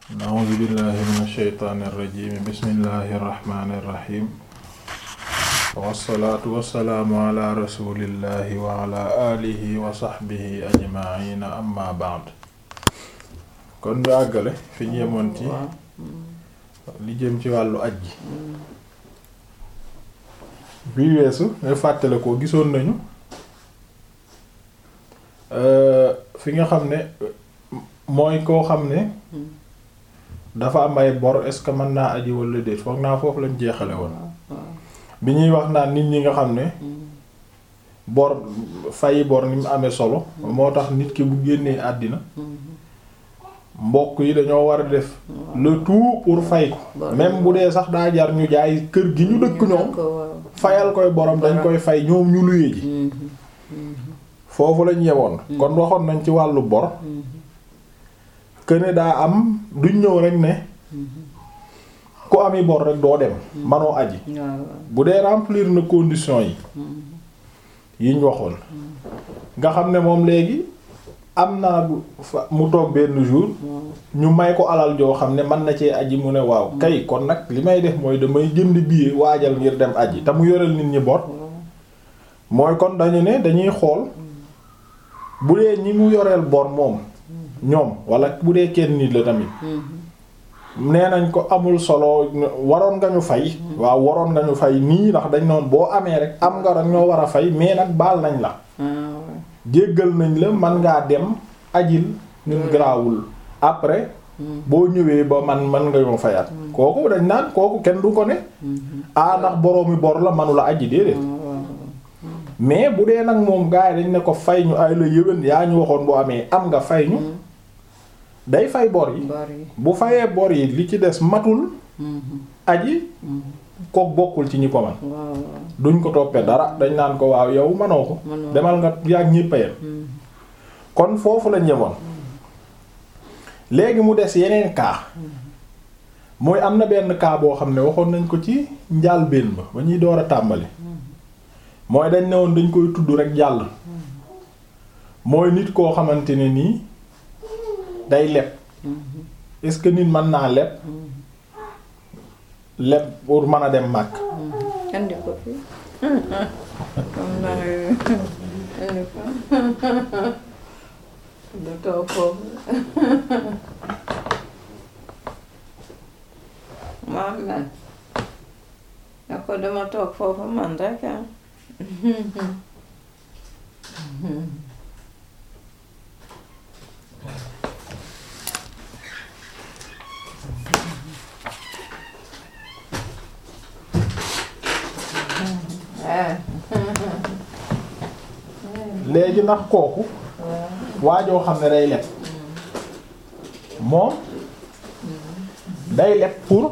a'uuzu billahi mina shaytaani rajiim bismillahi rahmaani rahiim wassalaatu wassalaamu ala rasuulillahi wa ala aalihi wa sahbihi ajma'iina amma ba'd kon ñu àggale fi ñu yemoon ci li jëm ci wàllu aj ji bii weesu nga fàttale ko gisoon nañu fi nga xam ne mooy koo xam ne dafa am ay bor est-ce que mën naa aji wala déet foog naa foofu lañ jeexale woon bi ñuy wax naan nit ñi nga xam ne bor fayi bor ni mu amee solo moo tax nit ki bu génnee àddina mbokk yi dañoo war a def le tout pour fay ko même bu dee sax daa jar ñu jaay kër gi ñu dëkk ñoom fayal koy borom dañ koy fay ñoom ñu luye ji foofu lañ yemoon kon waxoon nañ ci wàllu bor këne daa am duñ ñëw rek ne ku ami bor rek doo dem manoo aji bu dee remplir na conditions yi yiñ waxoon nga xam ne moom léegi am naa mu toog benn jour ñu may ko alal joo xam ne mën na cee aji mu ne waaw kay kon nag li may def mooy damay jënd billet waajal ngir dem aji te mu yoreel nit ñi bor mooy kon dañu ne dañuy xool bu dee ñi mu yoreel bor moom ñoom wala bu dee kenn nit la tamit nee nañ ko amul solo waroon nga ñu fay waaw waroon nga ñu fay nii ndax dañ noon boo amee rek am nga rek ñoo war a fay mais nag baal nañ la jéggal nañ la man ngaa dem ajil ñun garaawul après boo ñëwee ba man man nga ñoo fayaat kooku dañ naan kooku kenn du ko ne ah ndax boroomi bor la manula aji déedéet mais bu dee nag moom gars yi dañ ne ko fay ñu ay la yëwén yaa ñu waxoon boo amee am nga fay ñu day fay bor yi bu fayee bor yi li ci des matul aji kook bokkul ci ñi ko man duñ ko toppee dara dañ naan ko waaw yow manoo ko demal nga yàgg ñi payam kon foofu la ñemoon léegi mu des yeneen cas mooy am na benn cas boo xam ne waxoon nañ ko ci njàlbéen ba ba ñuy door a tàmbali mooy dañ ne woon dañ koy tudd rek jàll mooy nit koo xamante ne nii day leb est-ce que nit mën naa leb leb pour mën a dem màkk andi ko fi andi ko du toog foofu maam man ne ko dama toog foofu man rek ah léegi ndax kooku waajoo xam ne day leb moom day leb pour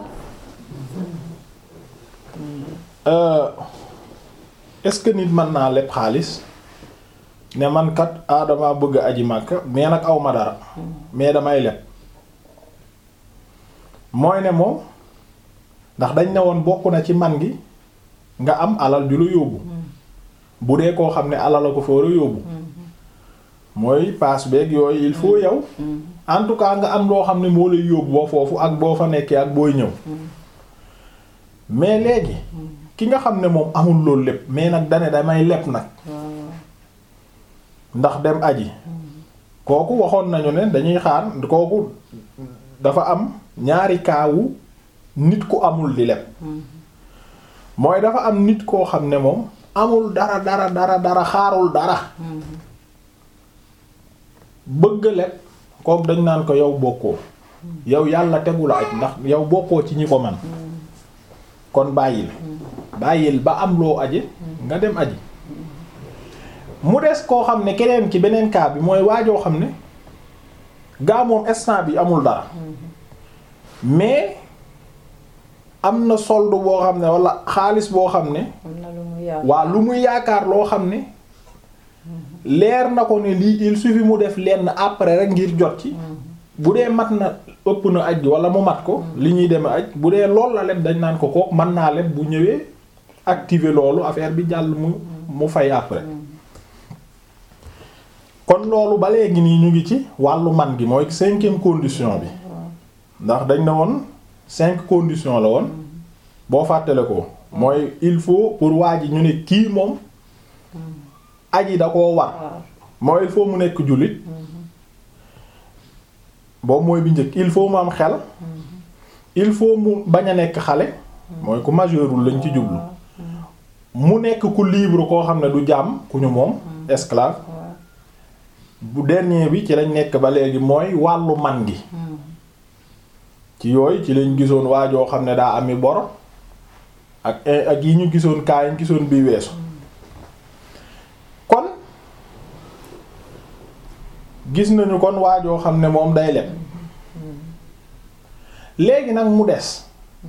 est-ce que nit mën naa leb xaalis ne man kat adama bëgg aji Makka mais nag aw ma dara mais damay leb mooy ne moom ndax dañ ne woon bokk na ci man gi nga am alal ju la yóbbu bu dee koo xam ne alal la ko fa war a yóbbu mooy paas beeg yooyu il faut yow en tout cas nga am loo xam ne moo lay yóbbu ba foofu ak boo fa nekkee ak booy ñëw mais léegi ki nga xam ne moom amul loolu lépp mais nag dane damay leb nag ndax dem aji kooku waxoon nañu ne dañuy xaar kooku dafa am ñaari kaawu nit ku amul di leb mooy dafa am nit koo xam ne moom amul dara dara dara dara xaarul dara bëgg leb kooku dañ naan ko yow bokkoo yow yàlla tegu la aj ndax yow bokkoo ci ñi ko man kon bàyyil bàyyil ba am loo aje nga dem aji mu des koo xam ne keneen ci beneen cas bi mooy waajoo xam ne gaa moom instant bi amul dara mais am na solde boo xam ne wala xaalis boo xam ne waa lu muy yaakaar loo xam ne leer na ko ne lii il suffit mu def lenn après rek ngir jot ci bu dee mat na ëpp na aj wala mu mat ko li ñuy dem aj bu dee lool la leb dañ naan ko kook mën naa leb bu ñëwee activer loolu affaire bi jàll mu mu fay après kon loolu ba léegi nii ñu ngi ci wàllu man gi mooy cinquième condition bi ndax dañ ne woon cinq conditions la woon boo fàttale ko mooy il faut pour waa ji ñu ne kii moom aji da koo war waaw mooy il faut mu nekk jullit boobu mooy bi njëkk il faut mu am xel il faut mu bañ a nekk xale mooy ku majeurul lañ ci jublu mu nekk ku libre koo xam ne du jaam ku ñu moom esclave waaw bu dernier bi ci lañ nekk ba léegi mooy wàllu man gi ci yooyu ci lañ gisoon waajoo xam ne daa ami bor ak ak yi ñu gisoon kaa yi ñu gisoon bii weesu kon gis nañu kon waajoo xam ne moom day leb léegi nag mu des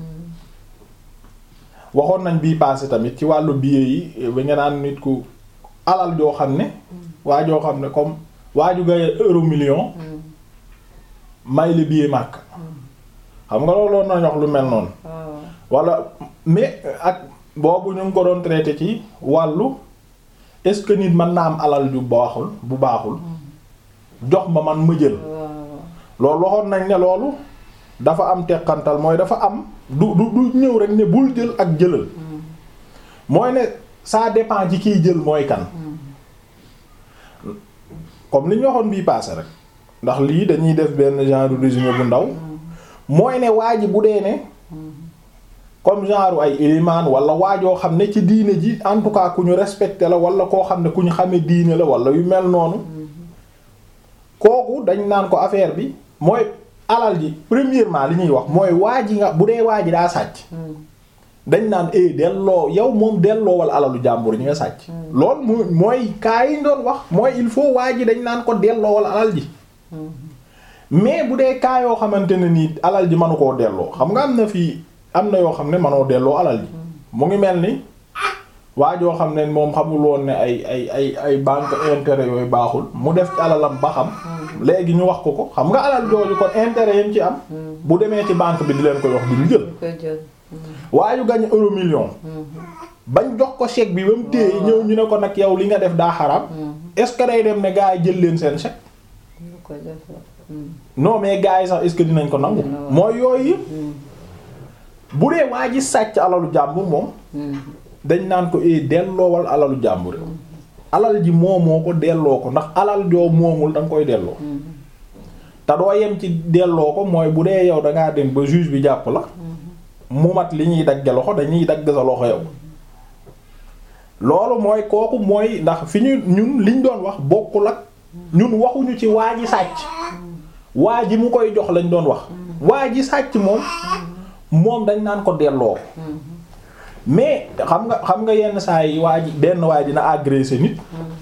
waxoon nañ bii passé tamit ci wàllu billet yi ba nga naan nit ku alal joo xam ne waajoo xam ne comme waaju gaye euro million may le billet màkk xam nga loolu loolu nañ wax lu mel noonu waaw wala mais ak boobu ñu ngi ko doon traité ci wàllu est-ce que nit mën na am alal ju baaxul bu baaxul jox ma man ma jël waaw loolu waxoon nañ ne loolu dafa am teqantal mooy dafa am du du du ñëw rek ne bul jël ak jëlal mooy ne ça dépend ci kiy jël mooy kan comme li ñu waxoon bii passé rek ndax lii dañuy def benn genre résumé bu ndaw mooy ne waa ji bu dee ne comme genre ay ilimaan wala waajoo xam ne ci diine ji en tout cas ku ñu respecté la wala koo xam ne ku ñu xame diine la wala yu mel noonu kooku dañ naan ko affaire bi mooy alal ji premièrement li ñuy wax mooy waa ji nga bu dee waa ji daa sàcc dañ naan eh delloo yow moom delloo wala alalu jàmbur ñi nga sàcc. loolu mu mooy kaa yi ñu doon wax mooy il faut waa ji dañ naan ko delloo wala alal ji. mais bu dee kaa yoo xamante ne nii alal ji mënu koo delloo xam nga am na fii am na yoo xam ne mënoo delloo alal ji. mu ngi mel ni waa joo xam ne moom xamul woon ne ay ay ay ay banque intérêt yooyu baaxul mu def ci alalam ba xam. léegi ñu wax ko ko xam nga alal jooju kon intérêt yam ci am. bu demee ci banque bi di leen ko wax duñu jël. ko jël. waa yu gañ euro million. bañ jox ko chèque bi ba mu téye ñëw ñu ne ko nag yow li nga def daa xaraam. est-ce que day dem ne gars yi jël leen seen chèque. ko def non mais gars yi sax est-ce que dinañ ko nangu. mooy yooyu yëpp. bu dee waa ji sàcc alalu jàmbur moom. dañ naan ko eh delloowal alalu jàmbur. alal ji moomoo ko delloo ko ndax alal joo moomul da nga koy delloo. te doo yem ci delloo ko mooy bu dee yow da ngaa dem ba juge bi jàpp la. mu mat li ñuy dagge loxo dañuy dagg sa loxo yow. loolu mooy kooku mooy ndax fi ñu ñun liñ doon wax bokkul ak ñun waxuñu ci waa ji sàcc. waa ji mu koy jox lañ doon wax. waa ji sàcc moom moom dañ naan ko delloo. mais xam nga xam nga yenn saa yi waa ji benn waa ji na agressé nit.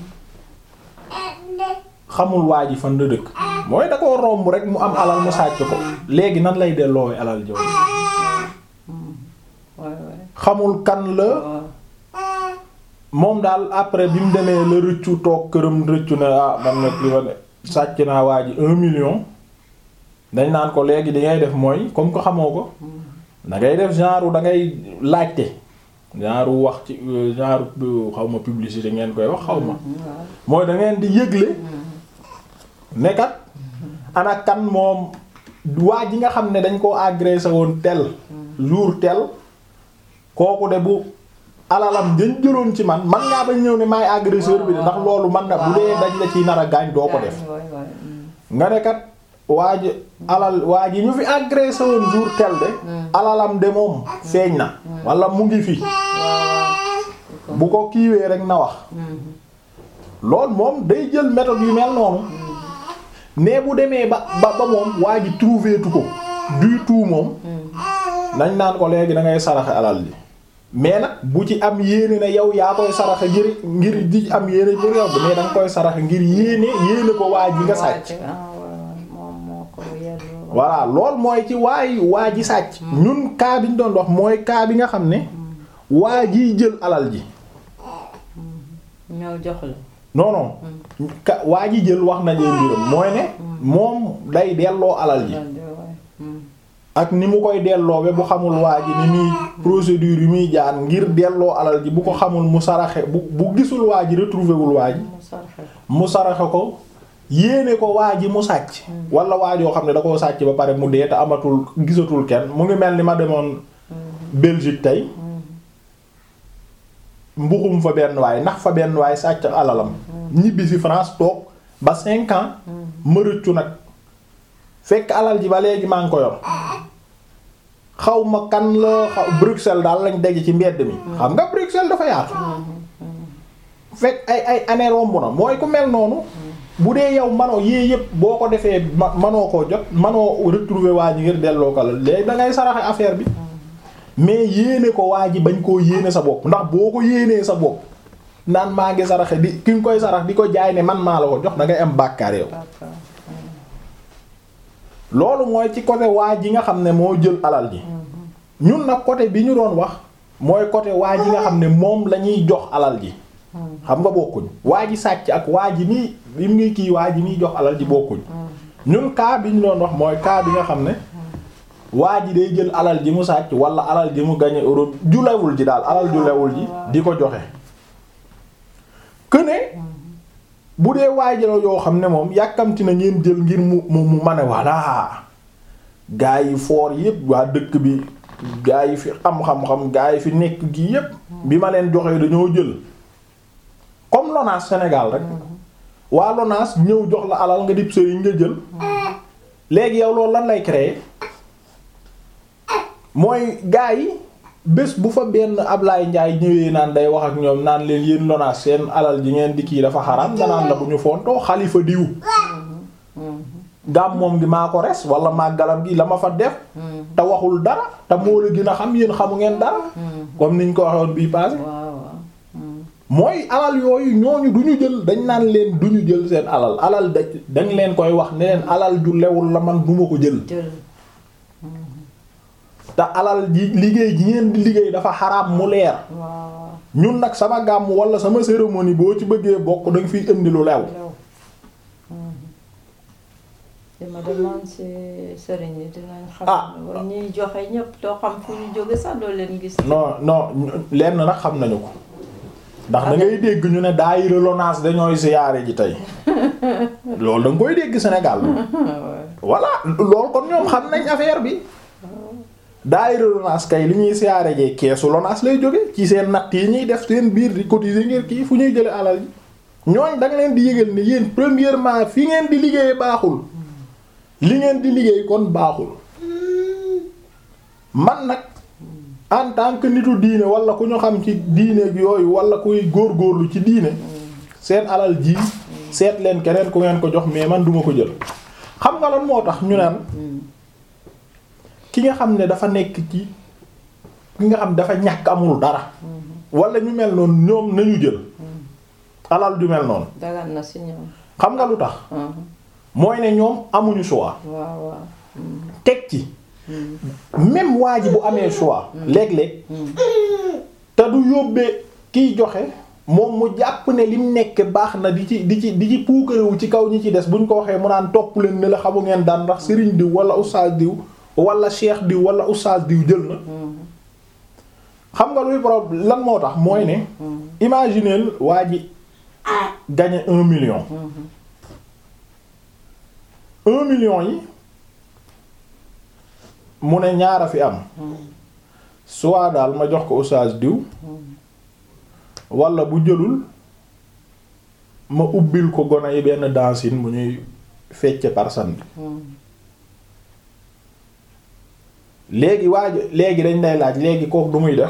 xamul waa ji fan la dëkk. mooy da koo romb rek mu am alal mu sàcc ko. léegi nan lay delloowee alal jooju. xamul kan la. moom daal après bi mu demee la rëccu toog këram rëccu ne ah man nag li ma ne sàcc naa waa ji un million. dañ naan ko léegi di ngay def mooy comme ko xamoo ko. da ngay def genre da ngay laajte. genre wax ci genre xaw ma publicité ngeen koy wax xaw ma. mooy da ngeen di yëgle. nekkat ana kan moom waa ji nga xam ne dañ koo agressé woon tel. jour tel. kooku de bu alalam dañ jëloon ci man man ngaa bañ ñëw ne maay agresseur bi de ndax loolu man na bu dee dañ la ciy nar a gaañ doo ko def. nga ne kat waa ji alal waa ji ñu fi agressé woon jour tel de. alalam de moom feeñ na. wala mu ngi fi. bu ko kiiwee rek na wax. loolu moom day jël méthode yu mel noonu. mais bu demee ba ba ba moom waa ji trouvé tu ko. du tout moom. nañ naan ko léegi da ngay saraxe alal ji. mais nag bu ci am yéene na yow yaa koy saraxe ngir ngir di am yéene pour yow mais da nga koy saraxe ngir yéene yéene ko waa ji nga sàcc. voilà lool mooy ci waay waa ji sàcc. ñun cas bi ñu doon wax mooy cas bi nga xam ne. waa jiy jël alal ji. ñoo jox la. non non. ka waa ji jël wax nañu mbiram mooy ne. moom day delloo alal ji. ak ni mu koy delloo bu xamul waa ji ni muy procédure yi muy jaar ngir delloo alal ji bu ko xamul mu saraxe bu bu gisul waa ji retrouvé wul waa ji. mu saraxe ko yéene ko waa ji mu sàcc wala waa joo xam ne da koo sàcc ba pare mu dee te amatul gisatul kenn mu ngi mel ni ma demoon Belgique tey mbuxum fa benn waay ndax fa benn waay sàcc alalam ñibbi si France toog ba cinq ans ma rëccu nag fekk alal ji ba léegi maa ngi ko yor xaw ma kan la xaw Bruxelles daal lañ daje ci mbedd mi xam nga Bruxelles dafa yaatu fekk ay ay année romb na mooy ku mel noonu bu dee yow manoo yii yëpp boo ko defee ma manoo koo jot manoo retrouver waa ji ngir delloo ko la léegi da ngay saraxe affaire bi mais yéene ko waa ji bañ koo yéene sa bopp ndax boo ko yéenee sa bopp naan maa ngi saraxe di ki nga koy sarax di ko jaay ne man maa la ko jox da ngay am bàkkaar yow d'accord loolu mooy ci côté waa ji nga xam ne moo jël alal ji ñun nag côté bi ñu doon wax mooy côté waa ji nga xam ne moom la ñuy jox alal ji xam nga bokkuñ waa ji sàcc ak waa ji nii bi mu ngi kii waa ji nii jox alal ji bokkuñ ñun cas bi ñu doon wax mooy cas bi nga xam ne waa ji day jël alal ji mu sàcc wala alal ji mu gañe euro ju lewul ji daal alal ju lewul ji di ko joxe que ne bu dee waajalo yoo xam ne moom yàkkamti na ngeen jël ngir mu mu mu mane voilà gaa yi foor yépp waa dëkk bi gaa yi fi am xam-xam gaa yi fi nekk gi yépp bi ma leen joxee dañoo jël comme Lonaas Sénégal rek waa Lonaas ñëw jox la alal nga dib sëriñ nga jël léegi yow loolu lan lay créer mooy gaa yi bés bu fa benn Ablaye Ndiaye ñëwee naan day wax ak ñoom naan leen yéen Lonaas seen alal ji ngeen di kii dafa xaraam nga naan la bu ñu fontoo xalifa diw gàm moom gi maa ko res wala màggalam gi la ma fa def te waxul dara te moo la gën a xam yéen xamu ngeen dara comme niñ ko waxoon bii passé waaw waaw mooy alal yooyu ñooñu du ñu jël dañ naan leen du ñu jël seen alal alal da dañ leen koy wax ne leen alal ju lewul la man duma ko jël jël te alal ji liggéey ji ngeen di liggéey dafa xaraam mu leer waaw ñun nag sama gàmm wala sama cérémonie boo ci bëggee bokk danga fiy indi lu lew lew dama demoon ci sëriñ yi dinañ xam Ah. ne wala ñuy joxe ñëpp doo xam fu ñu jóge sax doo leen gis non non lenn nag xam nañu ko ndax da ngay dégg ñu ne daayira Lonaas dañooy siyaare ji tey loolu da nga koy dégg Sénégal voilà loolu kon ñoom xam nañ affaire bi daayira Lonaas kay li ñuy siyaare jee keesu Lonaas lay jóge ci seen natt yi ñuy def seen biir di cotiser ngir kii fu ñuy jële alal ji ñooñ da nga leen di yëgal ne yéen premièrement fi ngeen di liggéey baaxul li ngeen di liggéey kon baaxul man nag en tant que nitu diine wala ku ñu xam ci diine gi yooyu wala kuy góorgóorlu ci diine seen alal ji seet leen keneen ku ngeen ko jox mais man duma ko jël xam nga lan moo tax ñu naan ki nga xam ne dafa nekk ci ki nga xam dafa ñàkk amul dara wala ñu mel noonu ñoom nañu jël alal ju mel noonu dagan na si ñoom xam nga lu tax mooy ne ñoom amuñu choix waaw waaw teg ci même waa ji bu amee choix léeg-léeg te du yóbbee kiy joxe moom mu jàpp ne lim nekk baax na di ci di ci di ci puukarewu ci kaw ñi ci des buñ ko waxee mu naan topp leen ne la xamu ngeen daan ndax sëriñ diw wala oustaz diw wala cheikh diw wala oustaz diw jël na xam nga luy problème lan moo tax mooy ne imagineel waa ji gagné un million un million yi mu ne ñaara fi am soit daal ma jox ko oustaz diw wala bu jëlul ma ubbil ko gone yi benn dancine bu ñuy fecce par samedi léegi waaj léegi dañ lay laaj léegi kooku du muy def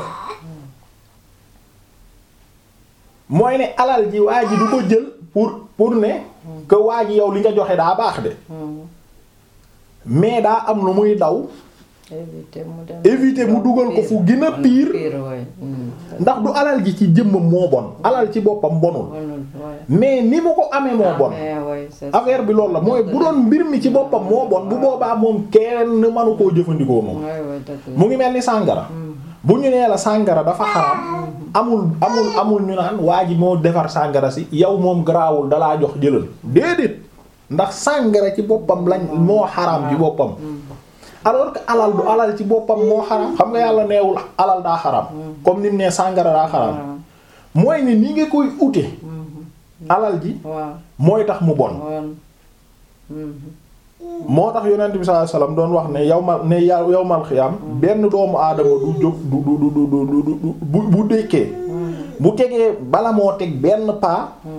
mooy ne alal ji waa ji du ko jël pour pour ne que waa ji yow li nga joxe daa baax de mais daa am lu muy daw éviter mu dem éviter mu dugal ko fu gën a pire pire waay ndax du alal ji ci jëmmam moo bon alal ci boppam bonul bonul waay mais ni mu ko amee moo bon mais waay c'est affaire bi loolu la mooy bu doon mbir mi ci boppam moo bon bu boobaa moom kenn mënu koo jëfandikoo moom waay waay dëgg la mu ngi mel ni sàngara bu ñu nee la sàngara dafa xaraam amul amul amul ñu naan waa ji moo defar sàngara si yow moom garaawul dalaa jox jëlal déedéet ndax sàngara ci boppam lañ moo xaraam ci boppam alors que alal du alal ci boppam moo xaraam xam nga yàlla neewul alal daa xaraam comme ni mu nee sàngara daa xaraam mooy ni ni nga koy ute alal ji waaw mooy tax mu bon woon moo tax yonent bi sallallahu alayhi wasallam doon wax ne yawmal ne yow yawmal xiyaam benn doomu aadama du jóg du du du du du du bu bu dékkee bu tegee bala moo teg benn paa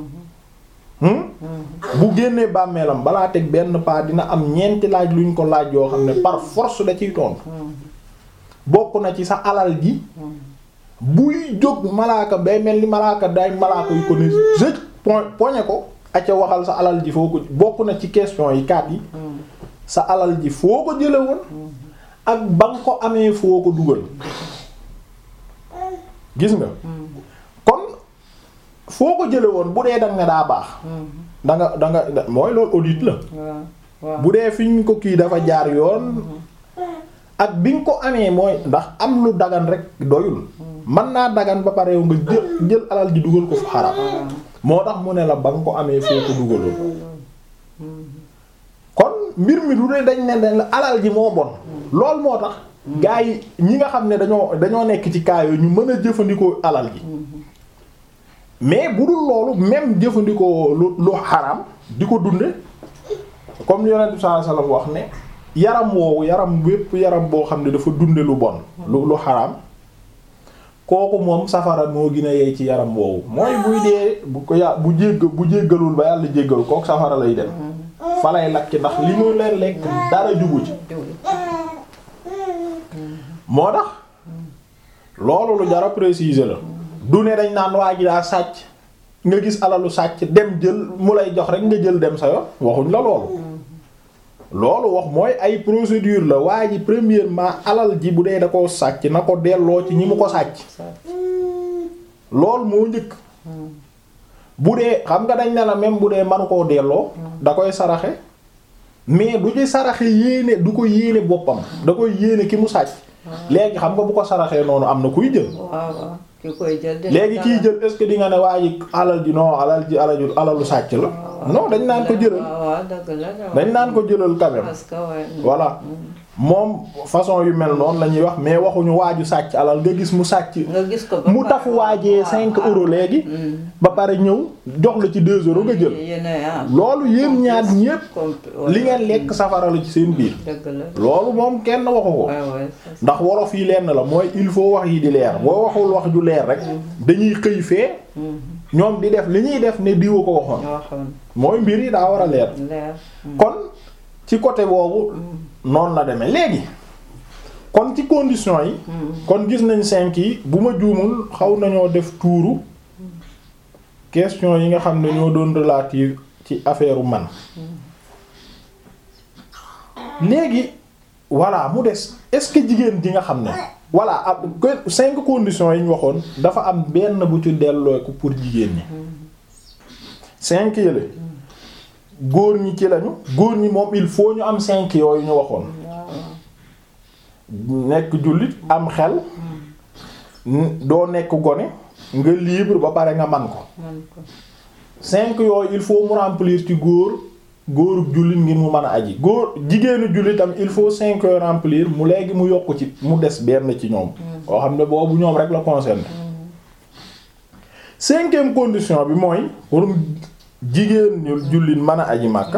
bu génnee bàmmeelam balaa teg benn paa dina am ñeenti laaj luñ ko laaj yoo xam ne par force da ciy tontu bokk na ci sa alal ji buy jóg malaaka bay mel ni malaaka day malaaka yu ko ne jëj poñe ko acca waxal sa alal ji foo ko bokk na ci question yi kaat yi sa alal ji foo ko jële woon ak ba nga ko amee foo ko dugal gis nga kon foo ko jële woon bu dee danga ne daa baax danga danga mooy loolu audit la bu dee fi ñu ko kii dafa jaar yoon ak bi nga ko amee mooy ndax am lu dagan rek doyul mën naa dagan ba pare yow nga jël jël alal ji dugal ko fu xaram moo tax mu ne la ba nga ko amee foo ko dugaloon kon mbir mi du ne dañ ne dañ la alal ji moo bon lool moo tax gaa yi ñi nga xam ne dañoo dañoo nekk ci kaa yooyu ñu mën a jëfandikoo alal ji mais bu dul loolu même jëfandikoo lu lu xaram di ko dunde comme yonent bi sallallahu alayhi wasallam wax ne yaram woowu yaram wépp yaram boo xam ne dafa dunde lu bon lu lu xaram kooku moom safara moo gën a yey ci yaram woowu mooy buy dee bu ko ya bu jégg bu jéggalul ba yàlla jéggal kooku safara lay dem fa lay lakki ndax li muy leen lekk dara jubu ci moo tax loolu lu jara préciser la du ne dañ naan waa ji daa sàcc nga gis alalu sàcc dem jël mu lay jox rek nga jël dem sa yoon waxuñ la loolu loolu wax mooy ay procédure la waa ji premièrement alal ji bu dee da koo sàcc na ko delloo ci ñi mu ko sàcc loolu moo njëkk bu dee xam nga dañ ne la même bu dee manu koo delloo da koy saraxe mais du ci saraxe yéene du ko yéene boppam da koy yéene ki mu sàcc léegi xam nga bu ko saraxee noonu am na kuy jël ki koy jël léegi kiy jël est-ce que di nga ne waa ji alal ji non alal ji alal alalu sàcc la non dañ naan ko jëlal dañ naan ko jëlal quand même voilà moom façon yu mel noonu la ñuy wax mais waxuñu waaju sàcc alal nga gis mu sàcc nga gis ko mu tafu waajee cinq euros léegi ba pare ñëw jox la ci deux euros nga jël loolu yéen ñaar ñépp li ngeen lekk safara la ci seen biir loolu moom kenn waxu ko ndax wolof yi lenn la mooy il faut wax yi di leer boo waxul wax ju leer rek dañuy xëy fee ñoom di def li ñuy def ne diwa ko waxoon mooy mbir yi daa war a leer kon ci côté boobu noonu la demee léegi kon ci condition yi kon gis nañ cinq yi bu ma juumul xaw nañoo def tuuru question yi nga xam ne ñoo doon relative ci affaire man léegi voilà mu des est-ce que jigéen ji nga xam ne voilà ab cinq conditions yi ñu waxoon dafa am benn bu ci delloo ko pour jigéen ñi cinq yële góor ñi ci lañu góor ñi moom il faut ñu am cinq yooyu ñu waxoon nekk jullit am xel doo nekk gone nga libre ba pare nga man ko cinq yooyu il faut mu remplir ci góor góoru jullit ngir mu mën a aji góor jigéenu jullitam il faut cinq yooyu remplir mu léegi mu yokk ci mu des benn ci ñoom koo xam ne boobu ñoom rek la concerné cinquième condition bi mooy pour jigéen ñu jullit mën a aji màkka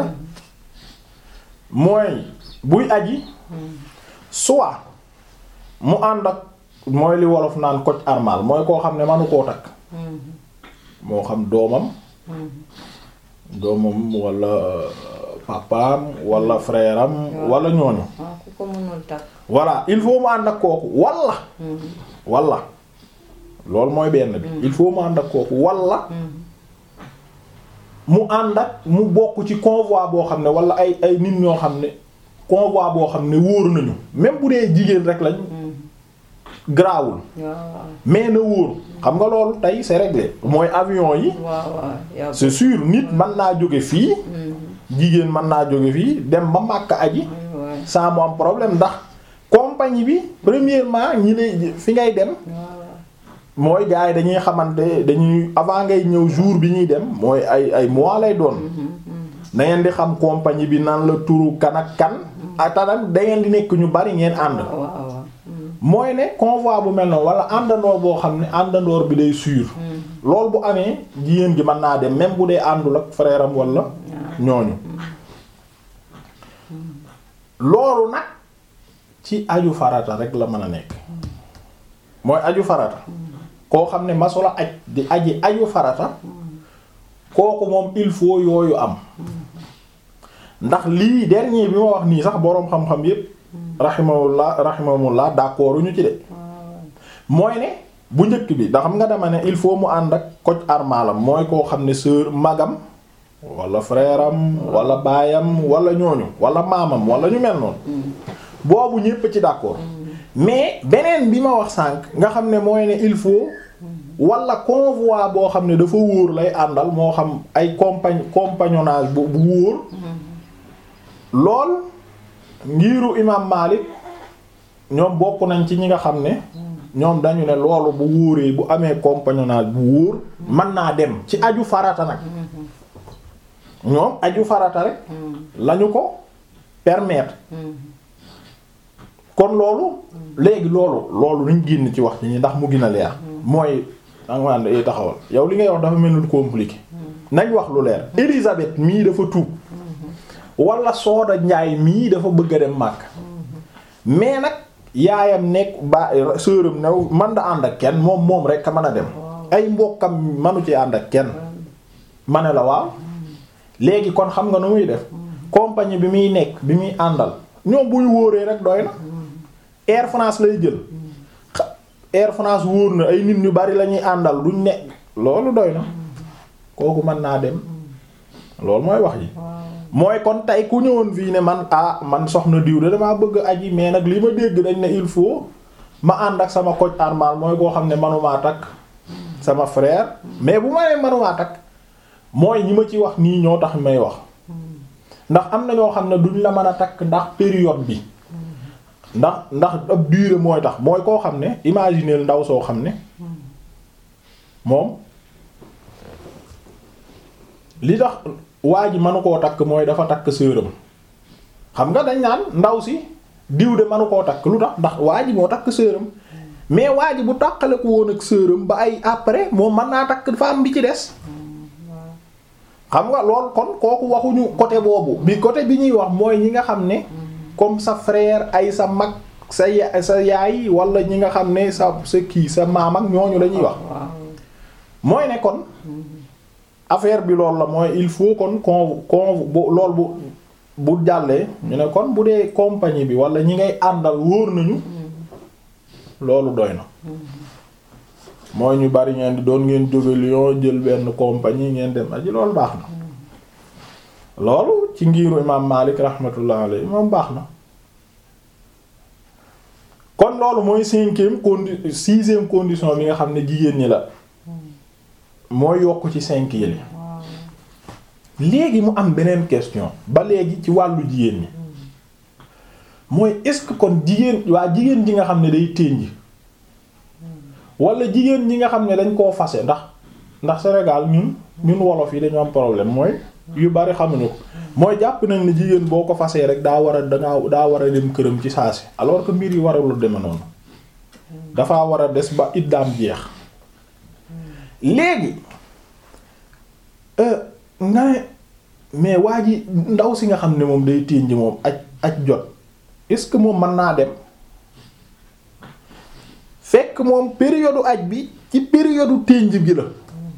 mooy buy aji soit mu ànd ak mooy li wolof naan koc armal mooy koo xam ne manu koo takk moo xam doomam doomam wala papaam wala frère am wala ñooñu voilà il faut mu ànd ak kooku wala wala loolu mooy benn bi il faut mu ànd ak kooku wala mu ànd ak mu bokk ci convoi boo xam ne wala ay ay nit ñoo xam ne convoi boo xam ne wóor nañu même bu dee jigéen rek lañ garaawul mais na wóor xam nga loolu tey c'est réglé mooy avion yi c'est sûr nit mën naa jóge fii jigéen mën naa jóge fii dem ba Makka aji sans mu am problème ndax compagnie bi premièrement ñi lay fi ngay dem mooy gars yi dañuy xamante dañuy avant ngay ñëw jour bi ñuy dem mooy ay ay mois lay doon da ngeen di xam compagnie bi nan la turu kan ak kan atanak da ngeen di nekk ñu bari ngeen ànd mooy ne convoi bu mel noonu wala àndandoor boo xam ne àndandoor bi day sûr loolu bu amee jigéen gi mën naa dem même bu dee àndul ak frère am wala ñooñu loolu nag ci aju farata rek la mën a nekk mooy aju farata koo xam ne masula aj di aji aju farata kooku moom il faut yooyu am ndax lii dernier bi ma wax nii sax boroom xam-xam yépp rahimahullah rahimahullah d'accord ñu ci de mooy ne bu njëkk bi da xam nga dama ne il faut mu ànd ak koc armalam mooy koo xam ne sœur magam wala frère am wala baayam wala ñooñu wala maamam wala ñu mel noonu boobu ñépp ci d'accord mais beneen bi ma wax sànq nga xam ne mooy ne il faut wala convoi boo xam ne dafa wóor lay àndal moo xam ay compagn compagnonnage bu bu wóor lool ngiiru imam Malik ñoom bokk nañ ci ñi nga xam ne ñoom dañu ne loolu bu wóoree bu amee compagnonnage bu wóor mën naa dem ci aju farata nag ñoom aju farata rek lañu ko permettre kon loolu léegi loolu loolu nañ génn ci wax ci ñi ndax mu gën a leer mooy danga ma ànd taxawal yow li ngay wax dafa mel ni compliqué nañ wax lu leer Élisabeth mii dafa tuub wala Sooda Njaay mii dafa bëgg a dem màkk mais nag yaayam nekk ba sëram new man da ànd ak kenn moom moom rek a mën a dem ay mbokkam manu ci ànd ak kenn ma ne la waaw léegi kon xam nga nu muy def compagnie bi muy nekk bi muy àndal ñoom buy wóoree rek doy na Air France lay jël Air France wóor na ay nit ñu bari la ñuy àndal duñ ne loolu doy na kooku mën naa dem loolu mooy wax ji mooy kon tey ku ñëwoon fii ne man ah man soxna diw de damaa bëgg aji mais nag li ma dégg dañ ne il faut ma ànd ak sama coach armal mooy koo xam ne manumaa takk sama frère mais bu ma nee manumaa takk mooy ñi ma ci wax nii ñoo tax may wax ndax am na ñoo xam ne duñ la mën a takk ndax période bi ndax ndax ab durée mooy tax mooy koo xam ne imaginer ndaw soo xam ne moom li tax waa ji manu koo takk mooy dafa takk sëram xam nga dañ naan ndaw si diw de manu koo takk lu tax ndax waa ji moo takk sëram mais waa ji bu tàqale ko woon ak sëram ba ay après moom mën naa takk femme bi ci des xam nga lool kon kooku waxuñu côté boobu bi côté bi ñuy wax mooy ñi nga xam ne comme sa frère ay sa mag sa ya sa yaay wala ñi nga xam ne sa sa kii sa maam ak ñooñu la ñuy wax mooy ne kon affaire bi loolu la mooy il faut kon con con bu lool bu bu jàllee ñu ne kon bu dee compagnie bi wala ñi ngay àndal wóor nañu loolu doy na mooy ñu bari ngeen di doon ngeen jóge Lyon jël benn compagnie ngeen dem aji loolu baax na loolu ci ngiiru imaam Malik rahmatullah alayhi moom baax na kon loolu mooy cinquième condi sixième condition bi nga xam ne jigéen ñi la mooy yokk ci cinq yële léegi mu am beneen question ba léegi ci wàllu jigéen ñi mooy est-ce que kon jigéen waa jigéen ji nga xam ne day tënj wala jigéen ñi nga xam ne dañ koo fase ndax ndax Sénégal ñun ñun wolof yi dañu am problème mooy yu bari xamuñu ko mooy jàpp nañ ne jigéen boo ko fasee rek daa war a dangaa daa war a dem këram ci saa si alors que mbir yi warul deme noonu dafa war a des ba iddaam jeex léegi nga ne mais waa ji ndaw si nga xam ne moom day ténj moom aj aj jot est-ce que moom mën naa dem fekk moom période aj bi ci période ténj bi la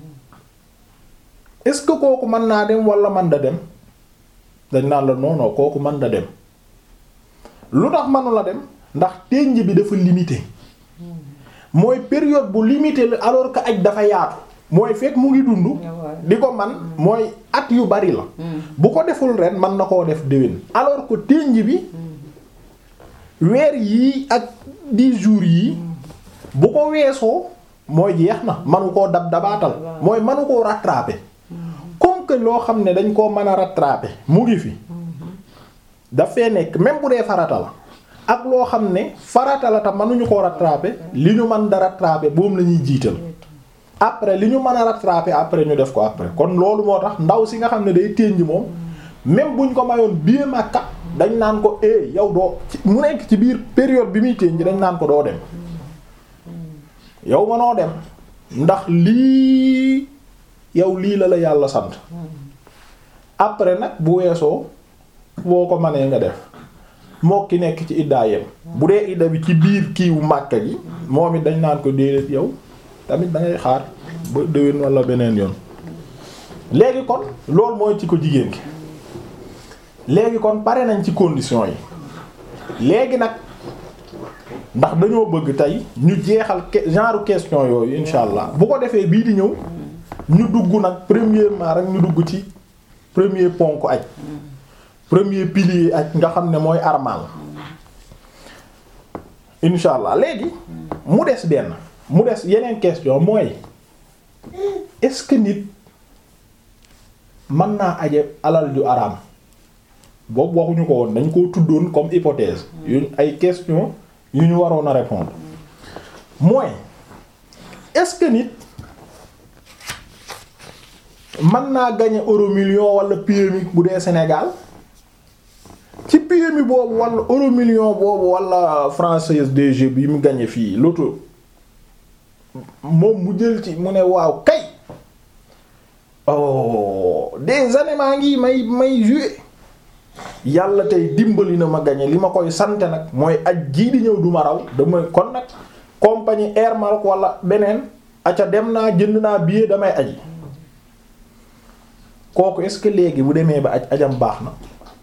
est-ce que kooku mën naa dem wala man da dem dañ naan la non non kooku mën da dem lu tax mënu la dem ndax ténj bi dafa limité mooy période bu limité la alors que aj dafa yaatu mooy fekk mu ngi dund di ko man mooy at yu bari la bu ko deful ren mën na koo def déwén alors que ténj bi weer yii ak dix jours yii bu ko weesoo mooy jeex na manu koo dab dabaatal mooy manu koo rattraper comme que loo xam ne dañ koo mën a rattraper mu ngi fi dafay nekk même bu dee farata la ak loo xam ne farata la tam mënuñu koo rattraper li ñu mën da rattraper boobu la ñuy jiital après li ñu mën a rattraper après ñu def ko après kon loolu moo tax ndaw si nga xam ne day ténj moom même buñ ko mayoon biir Makka dañ naan ko eh yow doo mu nekk ci biir période bi muy ténj dañ naan ko doo dem yow mënoo dem ndax lii yow lii la la yàlla sant après nag bu weesoo boo ko mënee nga def moo ki nekk ci iddaa yem bu dee idda bi ci biir kiiwu Makka gi moom it dañ naan ko déedéet yow tamit da ngay xaar ba déwén wala beneen yoon léegi kon loolu mooy ci ko jigéen ki léegi kon pare nañ ci conditions yi léegi nag ndax dañoo bëgg tey ñu jeexal genre question yooyu insha allah bu ko defee bii di ñëw ñu dugg nag premièrement rek ñu dugg ci premier ponk aj premier pilier aj nga xam ne mooy armal insha allah léegi mu des benn mu des yeneen question mooy est-ce que nit mën naa aje alal ju araam boobu waxuñu ko woon dañ koo tuddoon comme hypothèse yu ay question yu ñu waroon a répondre mooy est-ce que nit mën naa gagner euro million wala PMI bu dee Sénégal ci PMI boobu wala euro million boobu wala française DG bi mu gagner fii loto moom mu jël ci mu ne waaw kay oh des années maa ngi may may jouer yàlla tey dimbali na ma gagner li ma koy sante nag mooy aj jii di ñëw du ma raw dama kon nag compagnie Air Maroc wala beneen aca dem naa jënd naa billet damay aji kooku est-ce que léegi bu demee ba aj ajam baax na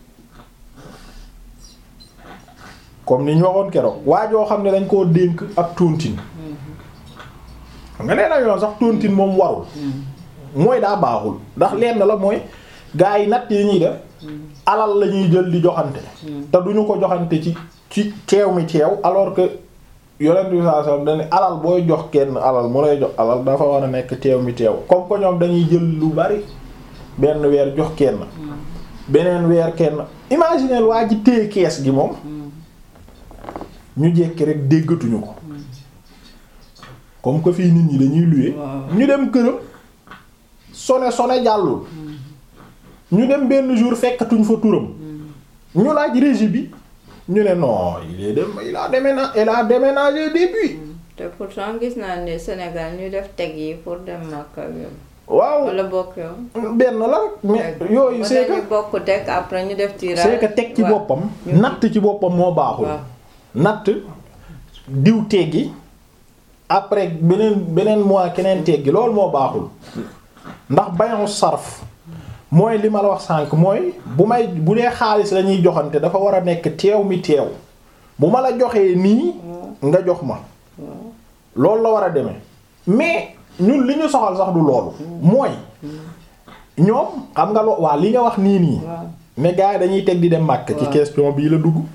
comme ni ñu waxoon keroog waa joo xam ne dañ koo dénk ab tontine nga nee na yoon sax tontine moom warul mooy daa baaxul ndax lenn la mooy gaa yi natt yi ñuy def alal la ñuy jël di joxante te duñu ko joxante ci ci teew mi teew alors que yonent bi sallallahu alayhi wasallam dañu alal booy jox kenn alal mu lay jox alal dafa war a nekk teew mi teew comme que ñoom dañuy jël lu bari benn weer jox kenn beneen weer kenn imaginez waa ji téye kees gi moom ñu jekki rek déggatuñu ko comme que fii nit ñi dañuy luye ñu dem këram sone sone jàllul ñu dem benn jour fekkatuñ fa turam ñu laaj régie bi ñu ne non il est dem il a déménagé il a déménagé depuis te pourtant gis naa ne Sénégal ñu def teg yi pour dem Makka yow. waaw wala bokk yow. benn la mais yooyu c'est que ñu bokk teg après ñu def tirage. c'est que teg ci waaw. boppam natt ci boppam moo baaxul waaw. natt diw teggi après beneen beneen mois keneen teggi loolu moo baaxul ndax bañu sarf mooy li ma la wax sànq mooy bu may bu dee xaalis la ñuy joxante dafa war a nekk teew mi teew bu ma la joxee nii nga jox ma loolu la war a demee mais ñun li ñu soxal sax du loolu mooy ñoom xam nga loo waa li nga wax nii nii waaw mais gars yi dañuy teg di dem màkk ci waaw. question bii la dugg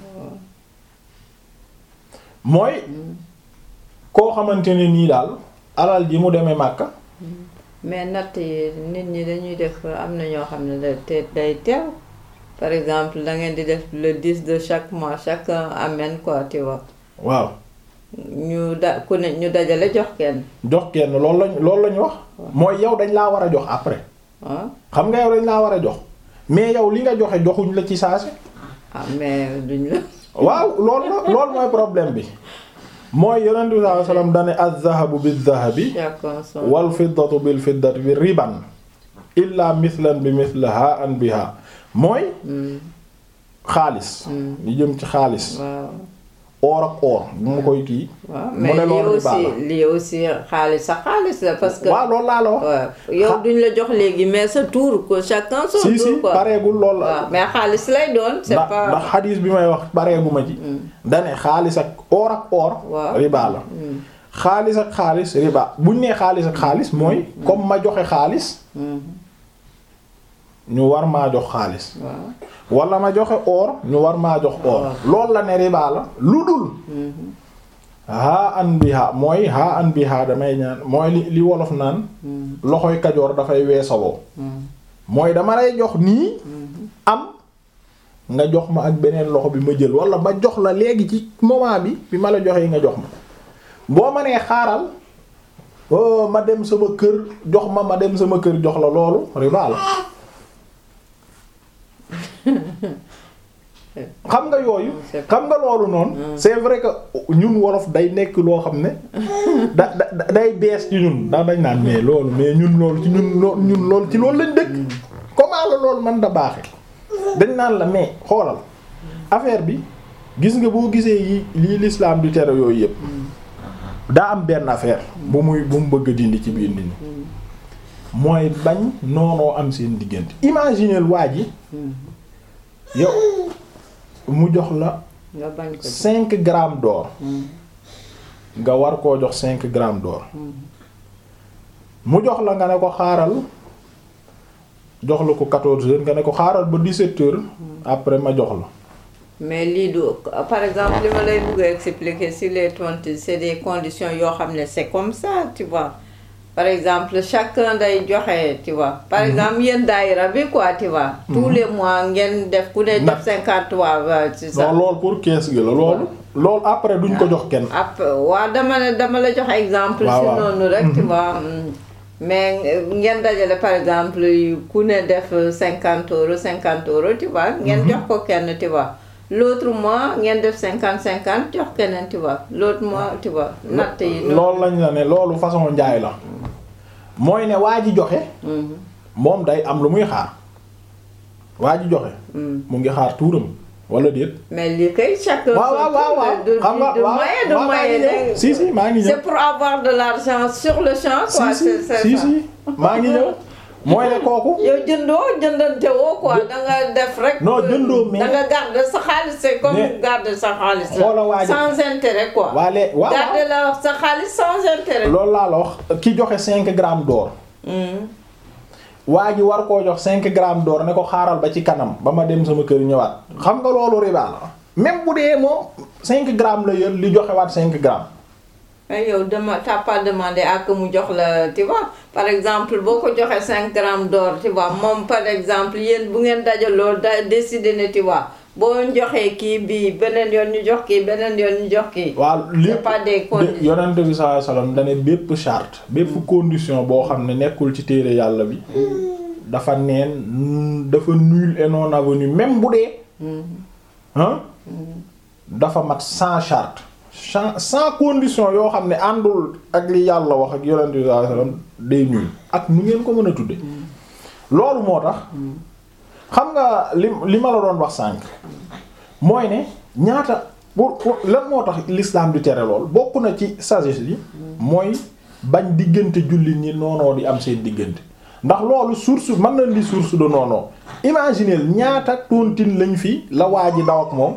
mooy koo xamante ne nii daal alal ji mu demee màkk mais natt yi nit ñi dañuy def am na ñoo xam ne da te day teew par exemple da ngeen di def le 10 de chaque mois chacun amène quoi tu vois waaw ñu da ku ne ñu dajale jox kenn jox kenn loolu lañ loolu lañu wax mooy yow dañ laa war a jox après ah xam nga yow dañ laa war a jox mais yow li nga joxe joxuñ la ci saasi ah mais duñ la waaw loolu la loolu mooy problème bi mooy yonent bi sallallahu alayhi wasallam dane az-zahabu biz-zahabi chacun son wal fiddatu bil fiddati bi riban illa mithlan bi mithlaha an biha mooy Hmm, xaalis hmm, li jëm ci xaalis waaw or ak or bu ma koy kii waaw mu mais ne lii loolu riba aussi la. lii aussi xaalis sa xaalis la parce que waaw loolu laa la wax waaw yow duñ la jox léegi mais sa tour ko chacun son si si tour quoi pareegul loolu la waaw mais xaalis lay doon c'est ndax pas ndax xadiis bi may wax pareeguma ci dane xaalis ak or ak or waaw. riba la Hmm, xaalis ak xaalis riba buñ nee xaalis ak xaalis mooy comme ma joxe xaalis hmm, ñu war maa jox xaalis waaw wala ma joxe or ñu war maa jox or Waaw. loolu la ne riba la lu dul hmm, haa an biha mooy haa an biha damay ñaan mooy li li wolof naan hmm, loxoy kajoor dafay weesawoo hmm, mooy dama lay jox nii hmm. am nga jox ma ak beneen loxo bi ma jël wala ma jox la léegi ci moment bi bi ma la joxee nga jox ma boo ma nee xaaral oh ma dem sama kër jox ma ma dem sama kër jox la loolu riba la xam nga yooyu xam nga loolu noonu c'est vrai que ñun wolof day nekk loo xam ne da da da- day bees ci ñun ndax dañ naan mais loolu mais ñun loolu ci ñun loo ñun loolu ci loolu lañ dëkk comment la loolu man da baaxe dañ naan la mais xoolal affaire bi gis nga boo gisee yi lii l'islam di tere yooyu yëpp daa am benn affaire bu muy bu mu bëgg a dindi ci biir nit ñi mooy bañ noonoo am seen diggante imagineel waa ji yow mu jox la nga bañ ko cinq grammes d'or nga war koo jox cinq grammes d'or mu jox la nga ne ko xaaral jox la ko quatorze heures nga ne ko xaaral ba dix-sept heures après ma jox la mais lii du par exemple li ma lay bëgg a expliquer si les tontines c'est des conditions yoo xam ne c'est comme ça tu vois par exemple chacun day joxe tu vois par exemple yéen daayira bi quoi tu vois tous les mois ngeen def ku ne Na- def cinquante waa c'est ça non loolu pour kees gi la loolu loolu après duñ ko jox kenn après waaw dama la dama la jox exemple waaw si waaw. noonu rek tu vois mm. mais euh, ngeen dajale par exemple yu ku ne def cinquante euros cinquante euros tu vois ngeen jox ko kenn tu vois l'autre mois ngeen def cinquante cinquante jox keneen tu vois l'autre mois tu vois natt yi noonu. loolu lañ la ne loolu façon njaay la mooy ne waa ji joxe Mhm, moom day am lu muy xaar waa ji joxe mhm. mu ngi xaar tuuram wala déet mais lii kay chacun waaw waaw waaw waaw du xam nga du waaw moyen du waaw maa ngi moyen ñëw si si maa ngi ñëw c'est pour avoir de l'argent sur le champ quoi si c'est si c'est si ça. si maa ngi ñëw mooy ne kooku yow jëndoo jëndante woo quoi Jë- da nga def rek. Non, jëndoo, mais- da nga garder sa xaalis c'est comme Mais- garder sa xaalis Xoola waa la. ji- sans intérêt quoi. waale waaw garder la sa xaalis sans intérêt. loolu laa la wax ki joxe cinq grammes d'or Mhm. waa ji war koo jox cinq grammes d'or ne ko xaaral ba ci kanam ba ma dem sama kër ñëwaat xam nga loolu riba la même bu dee moom cinq grammes la yor li joxe waat cinq grammes mais yow dama t'as pas demandé à que mu jox la tu vois par exemple boo ko joxee cinq grammes d'or tu vois moom par exemple yéen bu ngeen dajaloo da décider ne tu vois boo joxee kii bii beneen yoon ñu jox kii beneen yoon ñu jox kii. waaw lépp pas des conditions. yonent bi sallallahu alayhi wasallam dane bépp charte bépp condition boo xam ne nekkul ci téere yàlla bi dafa neen mm, dafa nul et non avenu même bu dee Mhm. hein dafa mat sans charte sans sans condition yoo xam ne àndul ak li yàlla wax ak yonent bi sallallahu alayhi wasallam day nul ak nu ngeen ko mën a tudde loolu moo tax xam nga li li ma la doon wax sànq mooy ne ñaata pour pour lan moo tax l'islam di tere lool bokk na ci sagesse yi mooy bañ diggante jullit ñi noonoo di am seen diggante ndax loolu source mën na di source de noonoo imaginez ñaata tontine lañ fi la waa ji daw ak moom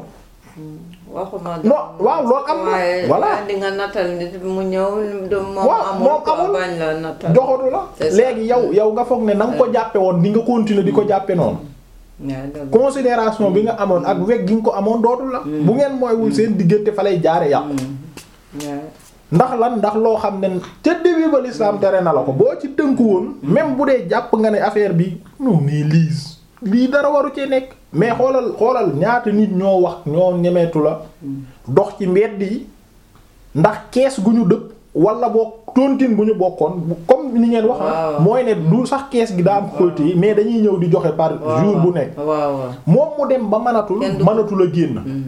waxuma non waaw loolu am na waaye voilà di nga nattal nit mu ñëw du moom waaw amul moom ko amul bañ la nattal joxatu la C'est ça. léegi yow yow nga foog ne na nga ko jàppe woon di nga continuer di ko jàppe noonu waaw dëgg. considération bi nga amoon ak weg gi nga ko amoon dootul la bu ngeen mooywul seen diggante fa lay jaare yàqu waaw. ndax lan ndax loo xam ne ca début ba l'islam tere na la ko boo ci tënku woon même bu dee jàpp nga ne affaire bi non mais lii lii dara waru cee nekk mais xoolal xoolal ñaata nit ñoo wax ñoo ñemeetu la dox ci mbedd yi ndax kees gu ñu dëpp wala boo tontine bu ñu bokkoon bu- comme ni ngeen wax ah Waaw. mooy ne du sax kees gi daa am côté yi mais dañuy ñëw di joxe par waaw jour bu nekk waaw waaw. moom mu dem ba mënatul Kenn du ko- mënatul a génn Mm.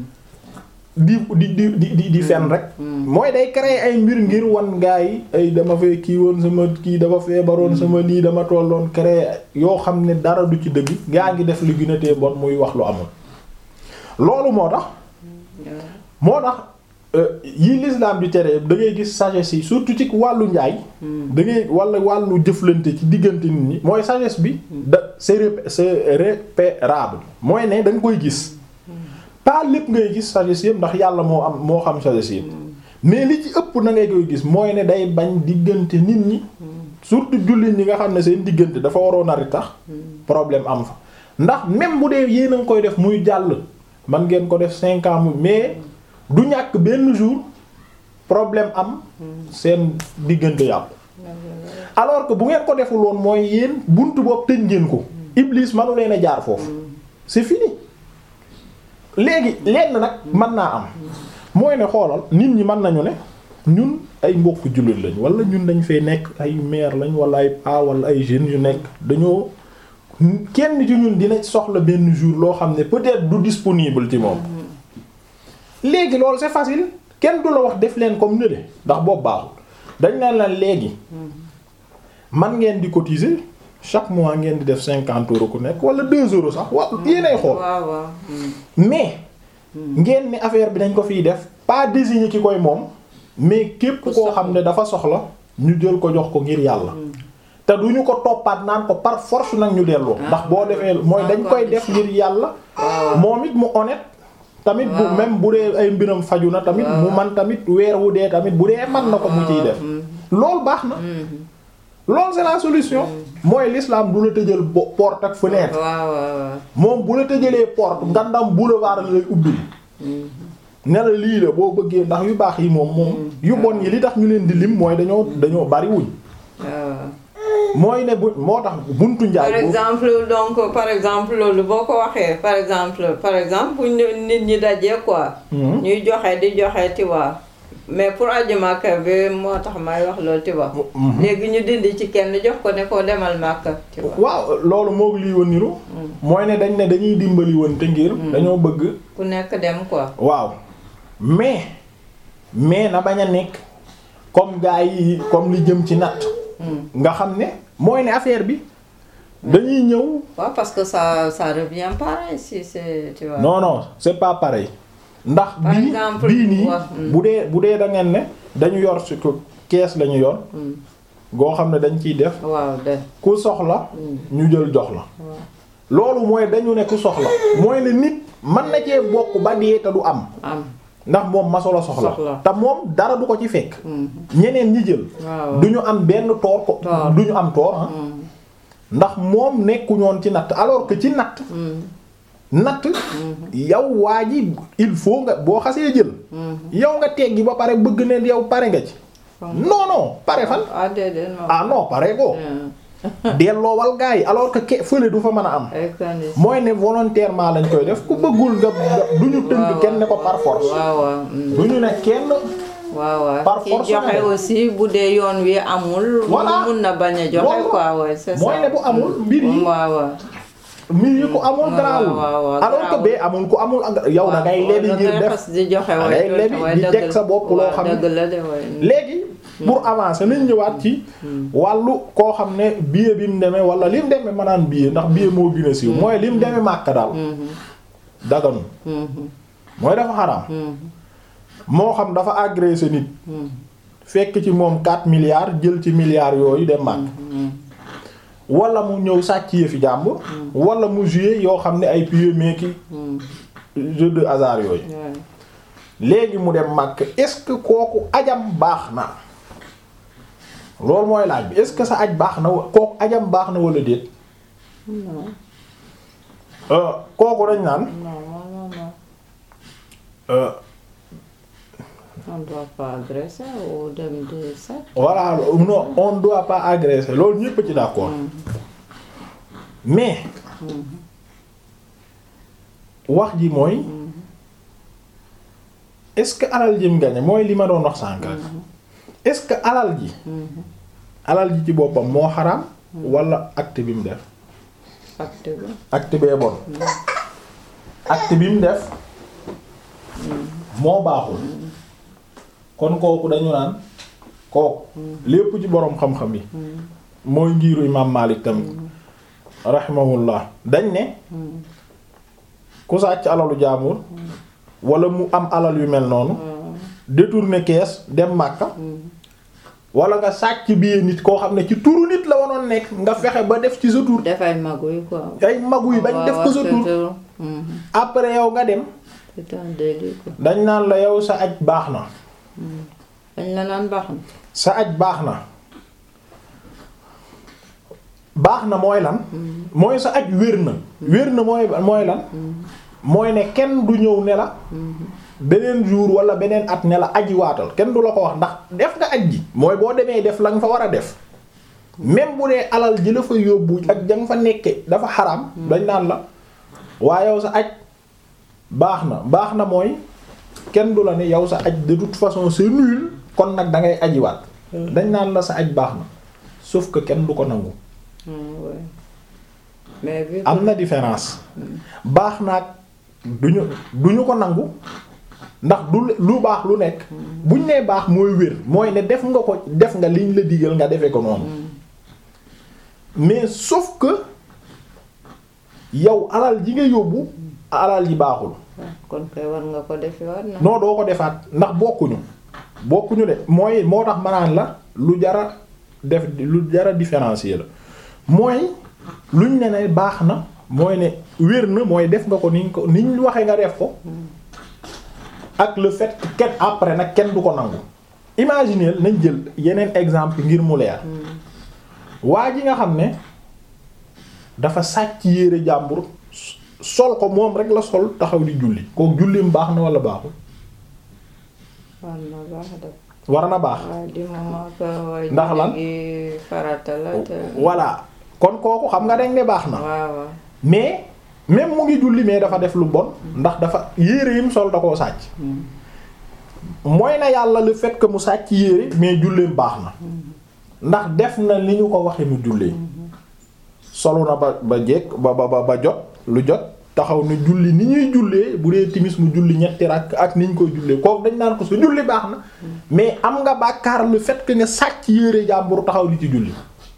di di di di di di fen rek mooy day créer ay mbir ngir wan gaa yi ay dama fee kii woon sama kii dafa feebaroon sama lii dama tolloon créer yoo xam ne dara du ci dëgg gaa ngi def li gën a tee bon muy wax lu amul loolu moo tax moo tax euh, yi l'islam di tere da ngay gis sagesse yi surtout ci wàllu njaay da ngay wala wàllu jëflante ci diggante nit ñi mooy sagesse bi da c'est rép- c'est repérable mooy ne da nga koy gis pas lépp ngay gis sagesse yëpp ndax yàlla moo am moo xam sagesse yëpp mais li ci ëpp na ngay koy gis mooy ne day bañ diggante nit ñi surtout jullit ñi nga xam ne seen diggante dafa waroon a tax problème am fa ndax même bu dee yéen a ngi koy def muy jàll man ngeen ko def cinq ans mu mais du ñàkk benn jour problème am seen diggante yàqu alors que bu ngeen ko deful woon mooy yéen buntu boobu tëj ngeen ko Iblis manu leen a jaar foofu c'est fini léegi lenn nag mën naa am mooy ne xoolal nit ñi mën nañu ne ñun ay mbokk jullit lañ wala ñun dañ fee nekk ay maire lañ wala ay pa wala ay jeunes yu nekk dañoo kenn ci ñun dina soxla benn jour loo xam ne peut-être du disponible ci moom léegi loolu c'est facile kenn du la wax def leen comme ne de ndax boobu baaxul dañ leen la léegi man ngeen di cotiser chaque mois ngeen di def cinquante euros ku nekk wala deux euros sax wa yéenay xool waaw waaw. Mm. mais ngeen ni affaire bi dañ ko fiy def pas désigner ki koy moom mais képp Ku koo xam ne dafa soxla ñu jël ko jox ko ngir yàlla te du ñu ko toppaat naan ko par force nag ñu delloo ndax boo defee mooy dañ koy def ngir yàlla moom it mu honnête tamit bu Waaw. même bu dee ay mbiram faju na tamit mu man tamit weer wu dee tamit bu dee man na ko mu ciy def loolu baax na loolu c'est la solution mooy l'islam du la tëjal bo- porte ak fenêtre waaw waaw waaw. moom bu la tëjalee porte ngandam boulevard la lay ubbi ne la lii la boo bëggee ndax yu baax yi moom moom yu bon yi li tax ñu leen di lim mooy dañoo dañoo bari wuñ waaw. mooy ne bu moo tax buntu par njaay boobu exemple donc par exemple loolu boo ko waxee par exemple par exemple bu ñu nit ñi dajee quoi. Mhm. ñuy joxe di joxe tu vois mais pour aji Makka bi moo tax may wax loolu tu vois. Mhm. léegi ñu dindi ci kenn jox ko ne ko demal Makka tu vois. waaw loolu moog lii woon niru mooy ne dañ ne dañuy dimbali woon te ngir dañoo bëgg ku nekk dem quoi. waaw mais mais na bañ a nekk comme gars yi comme li jëm ci natt nga xam ne mooy ne affaire bi dañuy ñëw waaw parce que ça ça revient pareil si c'est tu vois. non non c'est pas pareil ndax Par bii exemple, bii nii wax, mm. bu dee bu dee da ngeen ne dañu yor ci ko kees lañu yor goo xam ne dañ ciy def waaw de. ku soxla ñu jël jox la loolu mooy dañu ne ku soxla mooy ne nit mën na cee bokk ba dee te du am am. ndax moom masolo soxla Soxla. te moom dara du ko ci fekk ñeneen ñi jël waaw. du ñu am benn toor ko Toor. du ñu am toor ah ndax moom nekkuñoon ci natt alors que ci natt natt yow waa ji il faut nga boo xasee jël yow nga teggi ba pare bëgg ne yow pare nga ci non non pare fan ah déedéet non. ah non pare ko delloowal gars yi alors que ke fële du fa mën a am ay conditions. mooy ne volontairement lañ koy def ku bëggul nga nga- du ñu tënk kenn ne ko par force waaw waaw. mm. du ñu ne kenn waaw waaw Par ki force joxe la de. aussi bu dee yoon wi amul. Voilà. mun na bañ a joxe Loolu. quoi ouais c'est ça. mooy ne bu amul mbir yi waaw waaw. mbir yi ku amul waaw, garaawul waaw, waaw, alors que garaawul. bee amul ku amul ak- yow da ngay lebi ngir def xas di joxe da waay ngay lebi di teg sa bopp loo xam ne dëgg la de waay. léegi pour avancer nañ ñëwaat ci wàllu koo xam ne billet bi mu demee wala li mu demee ma naan billet ndax billet moo gën a siiw mooy li mu demee Makka daal daganu mooy dafa xaraam moo xam dafa agressé nit fekk ci moom 4 milliards jël ci milliards yooyu dem Makka wala mu ñëw sàcc yëfi jàmbur wala mu jouer yoo xam ne ay pieds meeki jeu de hasard yooyu léegi mu dem Makka est-ce que kooku ajam baax na loolu mooy laaj bi est-ce que sa aj baax na wa- kooku ajam baax na wala déet non Euh, kooku dañ naan non non non euh, on doit pas agresser ou dem de ça. voilà non on doit pas agresser loolu ñépp ci d'accord mais wax ji mooy est-ce que alal ji mu gañe mooy li ma doon wax sànk rek est-ce que alal ji alal ji ci boppam moo xaraam wala acte bi mu def acte bi. acte bee bon acte bi mu def moo baaxul kon kooku dañu naan kooku lépp ci boroom xam-xam yi mooy ngiiru imaam Maalik tamit rahimahullah dañ ne ku sàcc alalu jaamur wala mu am alal yu mel noonu détourner kees dem Makka wala nga sàcc billet nit koo xam ne ci turu nit la wanoon nekk nga fexe ba def ci sa tur dafay magu yi quoi. ay magu yi bañ def ko sa tur après yow nga dem c'est un délit quoi. dañ naan la yow sa aj baax na dañ la naan baax na. sa aj baax na baax na mooy lan mooy sa aj wér na wér na mooy mooy lan mooy ne kenn du ñëw ne la beneen jour wala beneen at ne la aji waatal kenn du la ko wax ndax def nga aj ji mooy boo demee def la nga fa war a def même bu dee alal ji la fa yóbbu ak ja nga fa nekke dafa xaram dañ naan la waa yow sa aj baax na baax na mooy kenn du la ne yow sa aj de toute façon c'est nul kon nag da ngay ajiwaat dañ naan la sa aj baax na sauf que kenn du ko nangu Ah, ouais. mais vu que- am na différence baax naag duñu duñu ko nangu ndax du lu baax lu nekk buñ nee baax mooy wér mooy ne def nga ko def nga liñ la digal nga defee ko noonu mais sauf que yow alal ji nga yóbbu alal ji baaxul kon koy war nga ko defi war na. non doo ko defaat ndax bokkuñu bokkuñu de mooy moo tax manaan la lu jara def lu jara différencier la mooy luñ ne ne baax na mooy ne wér na mooy def nga ko niñ ko niñ waxee nga def ko ak le fait que kenn après nag kenn du ko nangu imaginer nañ jël yeneen exemple ngir mu leer waa ji nga xam ne dafa sàcc yére jàmbur sol ko moom rek la sol taxaw di julli kooku jullim baax na wala baaxul war na baax de. war na baax waaye di moment que waaye Ndax lan? julli gi farata la te. voilà kon kooku xam nga dañ ne baax na waaw waaw. mais même mu ngi julli mais dafa def lu bon ndax dafa yére yim sol da koo sàcc mooy na yàlla le fait que mu sàcc yére mais julleem baax na ndax def na li ñu ko waxe mu jullee solu na ba ba jekk ba ba ba ba jot lu jot taxaw ne julli ni ñuy jullee bu dee timis mu julli ñetti rakk ak ni ñu koy jullee kooku dañ naan ko sa julli baax na mais am nga bàkkaar le fait que nga sàcc yére jàmbur taxaw di ci julli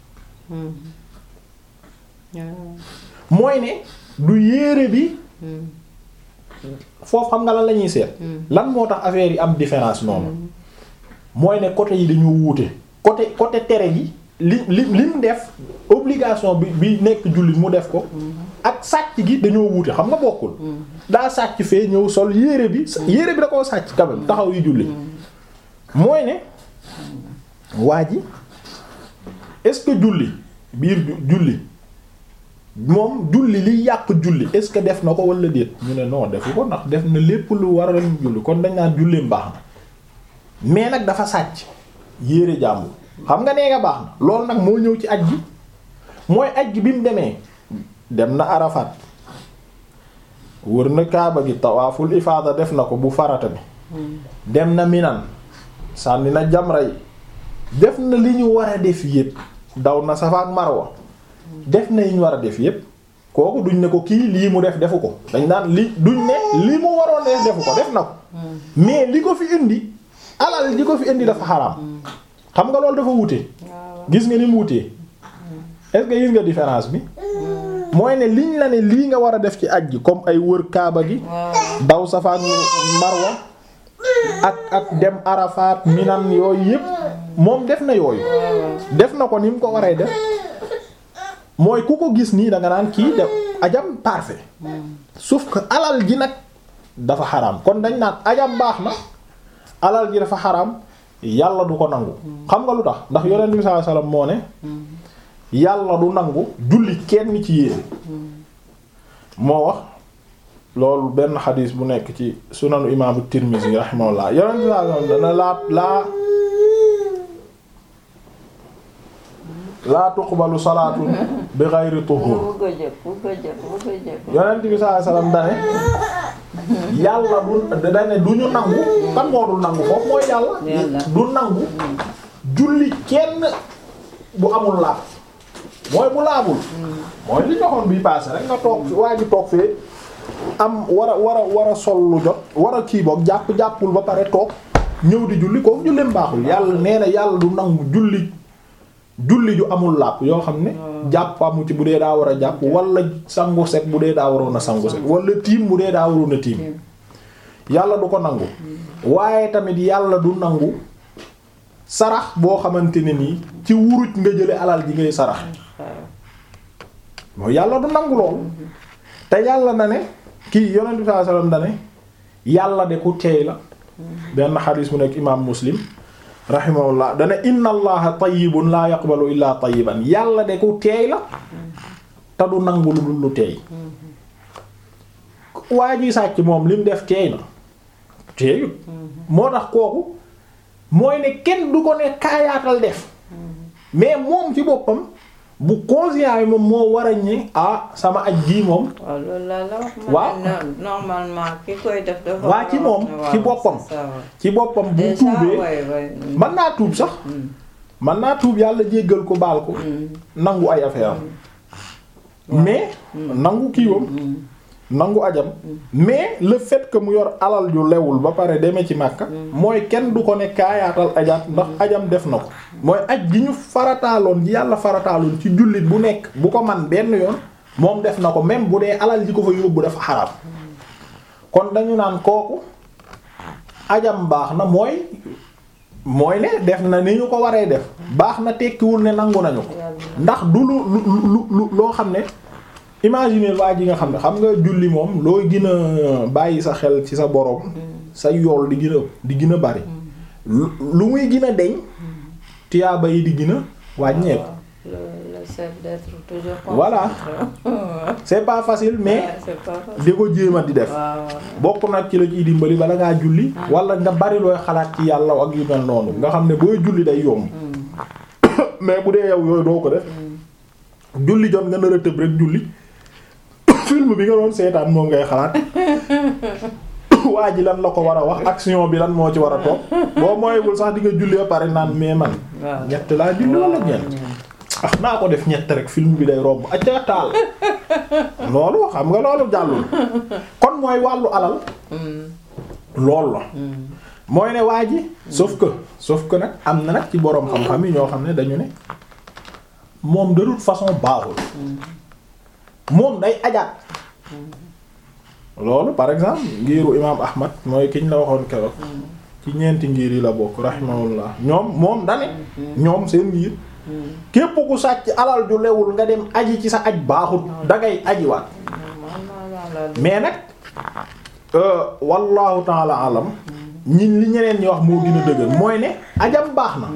mooy ne du yére bi foofu xam nga lan la ñuy seet lan moo tax affaire yi am différence noonu mooy ne côté yi dañoo wuute côté côté tere gi li li lim def obligation bi bi nekk jullit mu def ko ak sàcc gi dañoo wuute xam nga bokkul daa sàcc fee ñëw sol yére bi yére bi da koo sàcc quand même taxaw yi julli mooy ne waa ji est-ce que julli biir julli moom julli li yàq julli est-ce que def na ko wala déet ñu ne non defu ko ndax def na lépp lu war a julli kon dañ naan julleem baax na mais nag dafa sàcc yére jàmbur xam nga nee nga baax na loolu nag moo ñëw ci aj gi mooy aj gi bi mu demee dem na Arafat wër na Kaaba gi tawaaful ifaada def na ko bu farata bi dem na Minan sànni na jamra yi def na li ñu war a def yépp daw na Safa ak Marwa def na yi ñu war a def yépp kooku duñ ne ko kii lii mu def defu ko dañ naan li duñ ne li mu waroon def defu ko def na ko mais li ko fi indi alal li ko fi indi dafa xaraam xam nga loolu dafa wute gis nga ni mu wutee est-ce que gis nga différence bi mooy ne liñ la ne lii nga war a def ci aj gi comme ay wër kaaba gi daw Safa ak Marwa ak ak dem Arafat Minan yooyu yépp moom def na yooyu def na ko ni mu ko waree def mooy ku ko gis nii da nga naan kii def ajam parfait sauf que alal ji nag dafa xaraam kon dañ naan ajam baax na alal ji dafa xaraam yàlla du ko nangu xam nga lu tax ndax yonent bi sallallahu alayhi wasallam moo ne yàlla du nangu julli kenn ci yéen moo wax loolu benn xadiis bu nekk ci sunanu imaamu Tirmizi rahimahullah yonent bi sallallahu alayhi wasallam dana laa laa laa tuqbalu salaatun bi ghayri tuhur bu ko jëkk bu ko jëkk bu ko jëkk. yonent bi sallallahu alayhi wasallam dane yàlla du dane du ñu nangu kan moo dul nangu foofu mooy yàlla Yàlla. du nangu julli kenn bu amul laab mooy bu laabul mooy li ñoxoon bi passé rek nga toog fi waa ji toog fee am war a war a war a sol lu jot war a kii boog jàpp jàppul ba pare toog ñëw di julli kooku julleem baaxul yàlla nee na yàlla du nangu julli julli ju amul làpp yoo xam ne jàpp amu ci bu dee daa war a jàpp wala sangu set bu dee daa waroon a sangu set wala tiim bu dee daa waroon a tiim yàlla du ko nangu waaye tamit yàlla du nangu sarax boo xamante ne nii ci wuruj nga jële alal ji ngay sarax mooy yàlla du nangu loolu te yàlla na ne kii yonent bi sallallahu alayhi wasallam da ne yàlla de ku teey la benn xadiis mu nekk imaam muslim rahimahullah dana inna allaha tayyibun la yaqbalu illa tayyiban yàlla de ku teey la te du nangu lu dul lu teey waa ji sàcc moom lim def teey na teeyut moo tax kooku mooy ne kenn du ko ne kaayaatal def mais moom ci boppam bu conscient yi moom moo war a ñi ah sama aj gii moom waaw loolu laa la wax. waaw ma ne normalement ki koy def dafa. waa ci moom waaw, ci boppam c'est ça, ouais. ci boppam bu Déjà, tuubee ouais, ouais. mën naa tuub sax mën naa tuub yàlla jéggal ko baal ko nangu ay affaire am mais nangu kiiwam nangu ajam mais le fait que mu yor alal yu lewul ba pare demee ci Makka mooy kenn du ko ne kaayaatal ajaat ndax ajam def na ko mooy aj gi ñu farataaloon ji yàlla farataaloon ci jullit bu nekk bu ko man benn yoon moom def na ko même bu dee alal ji ko fa yóbbu dafa xaraam kon dañu naan kooku ajam baax na mooy mooy ne def na ni ñu ko waree def baax na tekkiwul ne nangu nañu ko ndax du lu lu lu lu loo xam ne imaginer waa ji nga xam ne xam nga julli moom looy gën a bàyyi sa xel ci sa borom sa yool di gën a di gën a bari lu muy gën a deñ tiyaaba yi di gën a wàññeeku le le fait d'être toujours Voilà. c'est pas facile mais Ouais, c'est pas facile. di ko jéema di def waaw bokk nag ci la ciy dimbali bala ngaa julli wala nga bari looy xalaat ci yàlla ak yu mel noonu nga xam ne booy julli day yomb mais bu dee yow yooyu doo ko def julli jot nga nar a tëb rek julli film bi nga doon seetaan moom ngay xalaat waa ji lan la ko war a wax action bi lan moo ci war a toog boo mooywul sax di nga julli ba pare naan mais man waaw ñett laa julli wala ñeent ah naa ko def ñett rek film bi day romb acca taal loolu xam nga loolu jàllul kon mooy wàllu alal loolu la mooy ne waa ji sauf que sauf que nag am na nag ci boroom xam-xam yi ñoo xam ne dañu ne moom de toute façon baaxul moom day ajaat loolu par exemple ngiiru imaam Ahmad mooy kiñ la waxoon keroog ci ñeenti ngir yi la bokk rahimahullah ñoom moom dane ñoom seen ngir képp ku sàcc alal ju lewul nga dem aji ci sa aj baaxut dangay ajiwaat mais nag euh, wallahu taala alam ñin li ñeneen ñi wax moo gën a dëgër mooy ne ajam baax na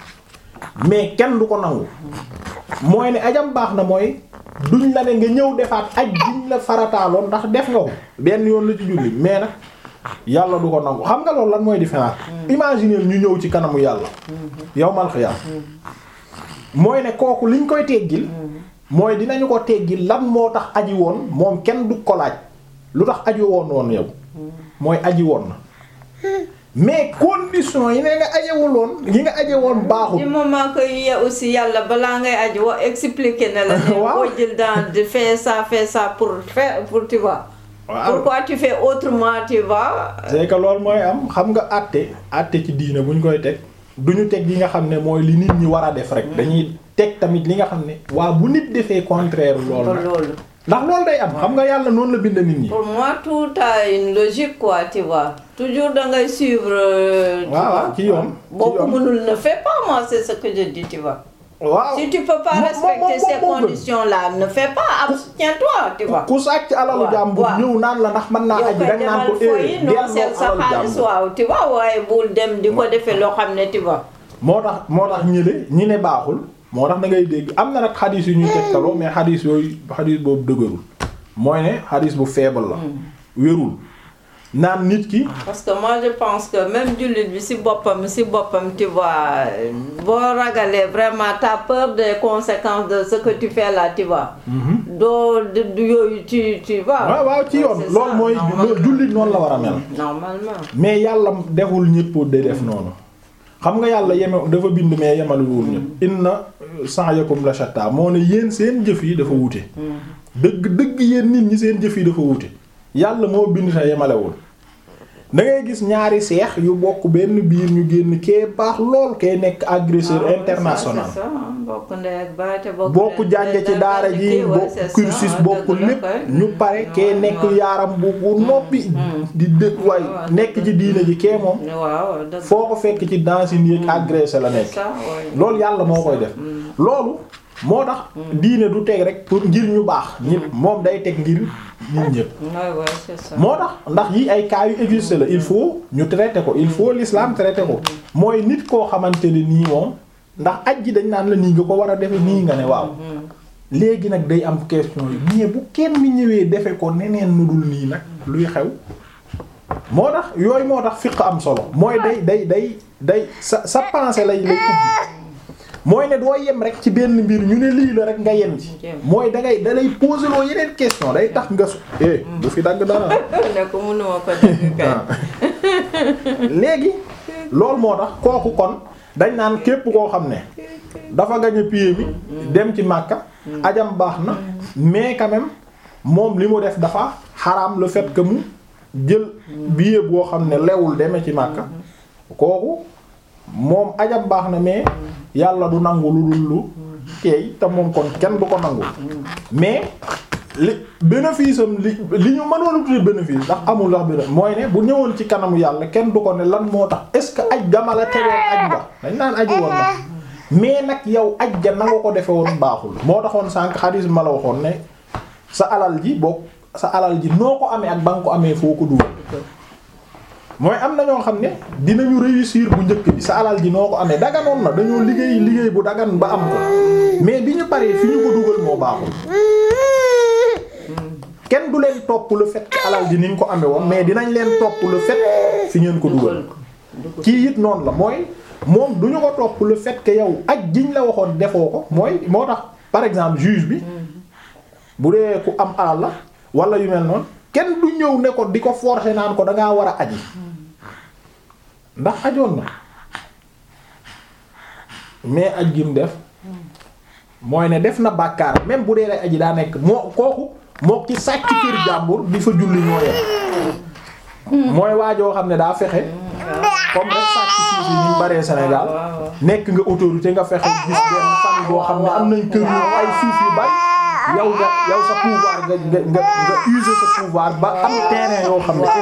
mais kenn du ko nangu mooy ne ajam baax na mooy duñ la ne nga ñëw defaat aj duñ la farataaloon ndax def nga ko benn yoon la ci julli mais nag yàlla du ko nangu xam nga loolu lan mooy différence imaginer ñu ñëw ci kanamu yàlla yawmal xiyaam mooy ne kooku liñ koy teggil mooy dinañu ko teggil lan moo tax aji woon moom kenn du ko laaj lu tax aji woon woon yow mooy aji woon na mais condition yi ne nga ajewul woon yi nga aje woon baaxul du moment que y a aussi yàlla balaa ngay aji wa expliquer na la ne Waaw. boo jël dans de faire ça faire ça pour faire pour tu vois waaw pourquoi tu fais autrement tu vois c'est que loolu mooy am xam nga àtte àtte ci diine bu ñu koy teg duñu teg yi nga xam ne mooy li nit ñi war a def rek dañuy teg tamit li nga xam ne waa bu nit defee contraire loolu pour nag loolu ndax loolu day am xam nga yàlla noonu la bind nit ñi pour moi tout a une logique quoi tu vois toujours da ngay suivre euh, tu waaw vois. waaw ci yoon boo ci ko yoon mënul ne fais pas moi c'est ce que je dis tu vois waaw si tu peux pas Mo- mo- respecter mo- ces moo gën. conditions là ne fais pas abstiens-toi tu vois ku sàcc alalu waaw, jàmbur waaw. ñëw naan la ndax mën naa yow aji koy danga naan demal ko fooyi eh noo delloo seet sa alalu xaalis jàmbur waaw tu vois waaye bul dem di ko defee loo xam ne tu vois moo tax moo tax ñi le ñi ne baaxul moo tax da ngay dégg am na nag xadiis yu ñuy tegtaloo mais xadiis yooyu xadiis boobu dëgërul mooy ne xadiis bu faible la wérul naan nit ki parce que moi je pense que même jullit bi si boppam si boppam tu vois boo ragalee vraiment t'as peur des conséquences de ce que tu fais là tu vois doo du du yooyu tu tu vois waaw waaw ci yoon C'est loolu ça, mooy normalement. jullit noonu la war a mel normalement mais yàlla deful ñëpp de def noonu xam nga yàlla yeme dafa bind mais yemaluwul ñëpp inna sa'yakum la shatta moo ne yéen seen jëf yi dafa wute dëgg dëgg yéen nit ñi seen jëf yi dafa wute yàlla moo bind sa yemalewul da ngay gis ñaari seex yu bokk benn biir ñu génn kee baax lool kee nekk agresseur Ah ouais, international ça, c'est ça, hein. bokk ndey ak baay te bokk bokk leen- jànge ci leen- daara leen ji kii, ouais, bokk c'est ça, cursus ah, bokk dëgg la lépp kay. ñu pare kee Ouais, nekk ouais. yaaram bu bu noppi di dëkk waay ouais, nekk ci diine ji kee moom waaw dëgg foo ko fekk ci dancing yi agressé la c'est nekk ça ouais. loolu yàlla moo koy def loolu moo tax diine du teg rek pour ngir ñu baax ñi moom day teg ngir nit ñëpp Ouais, ouais, c'est ça. moo tax ndax yi ay cas yu existe la il faut ñu traité ko il faut l'islam traité ko mooy nit koo xamante ne nii moom ndax aj ji dañ naan la nii nga ko war a defe nii nga ne waaw léegi nag day am question yi mais bu kenn ñëwee defe ko neneen nu dul nii nag luy xew moo tax yooyu moo tax fiq am solo mooy day day day day sa sa pensée lay lay ubbi mooy ne doo yem rek ci benn mbir ñu ne lii la rek nga yem ci Jéem. mooy da ngay da lay poser loo yeneen question day tax nga su eh bu fi dagg dara ne ko mënuma ko dégg kay. léegi loolu moo tax kooku kon dañ naan képp koo xam ne dafa gañ a pied mi dem ci Makka ajam baax na mais quand même moom li mu def dafa xaraam le fait que mu jël billet boo xam ne lewul demee ci Makka kooku moom ajam baax na mais yàlla du nangu lu dul lu teey te moom kon kenn du ko nangu mais li bénéfice am li li ñu mënoon a tuddee bénéfice ndax amul ndax bénéfice mooy ne bu ñëwoon ci kanamu yàlla kenn du ko ne lan moo tax est-ce que aj gama la tegoon aj nga dañ naan aji woon na mais nag yow aj ga na nga ko defe woon baaxul moo taxoon sànq xadis ma la waxoon ne sa alal ji boo sa alal ji noo ko amee ak ba nga ko amee foo ko dugal mooy am na ñoo xam ne dinañu réussir bu njëkk bi sa alal ji noo ko amee daganoon na dañoo liggéey liggéey bu dagan ba am ko mais bi ñu paree fi ñu ko dugal moo baaxul kenn du leen topp le fait que alal ji ni ñu ko amee woon mais dinañ leen topp le fait fi ngeen ko dugal kii it noonu la mooy moom du ñu ko topp le fait que yow aj jiñ la waxoon defoo ko mooy moo tax par exemple juge bi bu dee ku am alal la wala yu mel noonu kenn du ñëw ne ko di ko forcer naan ko dangaa war a aji ndax ajoon na mais aj gi mu def mooy ne def na bàkkaar même bu dee lay aji daa nekk moo kooku moo ci sàcc kër jàmbur di fa julli ñoo yem mooy waajoo xam ne daa fexe comme rek sàcc suuf yi ñu baree Sénégal nekk nga autorité nga fexe gis benn famille boo xam ne am nañ kër yu ay suuf yu bari yow nga yow sa pouvoir nga nga nga nga user sa pouvoir ba am terrain yoo xam ne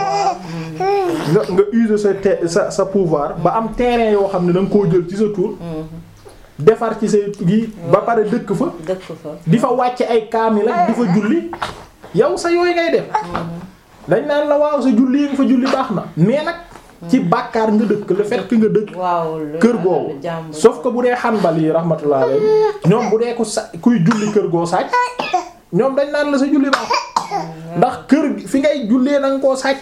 nga nga user sa te sa sa pouvoir ba am terrain yoo xam ne da nga koo jël ci sa tour defar ci say gi ba pare dëkk fa dëkk fa di fa wàcce ay kaamil ak di fa julli yow sa yooyu ngay def dañ naan la waaw sa julli yi nga fa julli baax na mais nag ci bàkkaar nga dëkk le fait que nga dëkk waaw kër googu sauf que bu dee xanbal yi rahmatullah alayhi ñoom bu dee ku sa kuy julli kër goo sàcc ñoom dañ naan la sa julli baax ndax kër gi fi ngay jullee na nga koo sàcc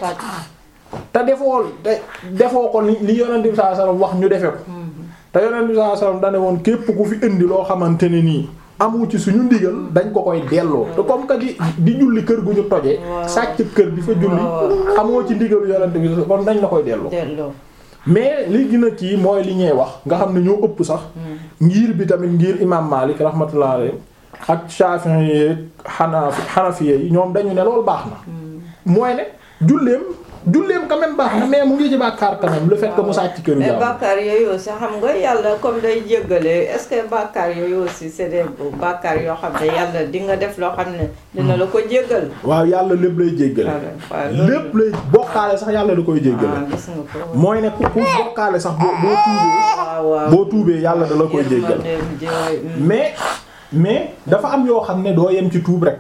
te defoo te defoo ko li li yonent bi sallallahu alayhi wasallam wax ñu defe ko te yonent bi sallallahu alayhi wasallam dane woon képp ku fi indi loo xamante ne nii amu ci suñu ndigal dañ ko koy delloo te comme que di di julli kër gu ñu tojee sàcc kër di fa julli amoo ci ndigalu yonent bi kon dañ la koy delloo delloo mais li gën a kii mooy li ñuy wax nga xam ne ñoo ëpp sax ngir bi tamit ngir imam Malik rahmatullah alayhi ak Shafi'i yi Hanafi Hanafi yi ñoom dañu ne loolu baax na mooy ne julleem julleem quand même baax na mais mu ngi ci bàkkaar quand même le fait que mu sàcc këru mais jàmm bàkkaar yooyu aussi xam nga yàlla comme day jéggale est-ce que bàkkaar yooyu aussi c'est des bàkkaar yoo xam ne yàlla di nga def loo xam ne dina la ko jéggal waaw yàlla lépp lay jéggale waaw loolu lépp lay bokkaale sax yàlla da koy jéggale ah gis nga ko mooy ne ku ku bokkaale sax boo boo tuubee waaw waaw boo tuubee yàlla da la koy jéggal yërmandeem ji waay, mm. mais mais dafa am yoo xam ne doo yem ci tuub rek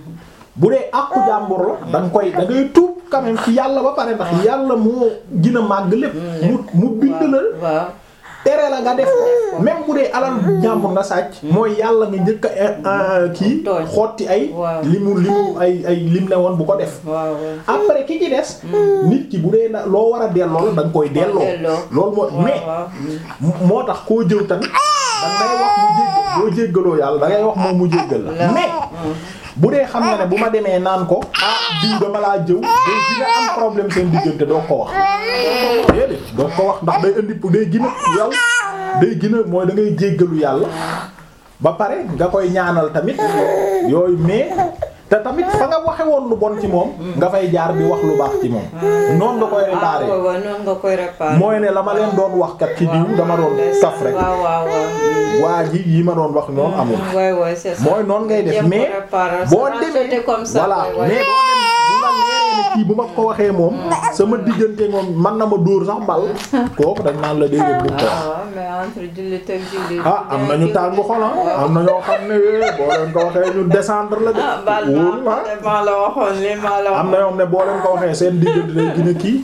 bu dee àqu jàmbur la da nga koy da ngay tuub quand même ci yàlla ba pare ndax yàlla moo gën a màgg lépp mu mu bind la waaw tere la nga def ko même bu dee alal jàmbur nga sàcc mooy yàlla nga njëkk a kii Tooñ. xotti ay Waaw. li mu li mu ay ay lim ne woon bu ko def waaw waaw après ki ci des nit ki bu dee na loo war a delloo la da nga koy delloo delloo. loolu moo mais waaw mm. moo tax koo jëw tamit da ngay wax mu jégg boo jéggaloo yàlla da ngay wax moom mu jéggal la La- mais bu dee xam nga ne bu ma demee naan ko ah diw dama laa jëw day dina am problème seen diggante doo ko wax déedéet doo ko wax ndax day indi day gën a yow day gën a mooy da ngay jéggalu yàlla ba pare nga koy ñaanal tamit yooyu mais te tamit fa nga waxe woon lu bon ci moom nga fay jaar bi wax lu baax ci moom noonu nga koy ah réparer waaw waaw noonu nga koy réparer. mooy ne la ma leen doon wax kat ci diw dama doon kaf rek waaw waaw waaw. waa ji yi ma doon wax noonu amul waay waay c'est ça. mooy noonu ngay def Jéem ko mais réparer, boo se racheter demee comme ça. voilà waay, waay. mais boo dem bu la leeree ne kii bu ma ko waxee moom sama diggante moom man na ma dóor sax bal kooku dañ naan la déedéet bu ko wax ah mais entre jullit ak jullit. ah am nañu tàngu xol ah am na ñoo xam ne eh, boo leen ko waxee ñu descendre la de ah baal wóor ma na maa la waxoon li maa la am na waxoon. ñoom ne boo leen ko waxee seen diggante day gën a kii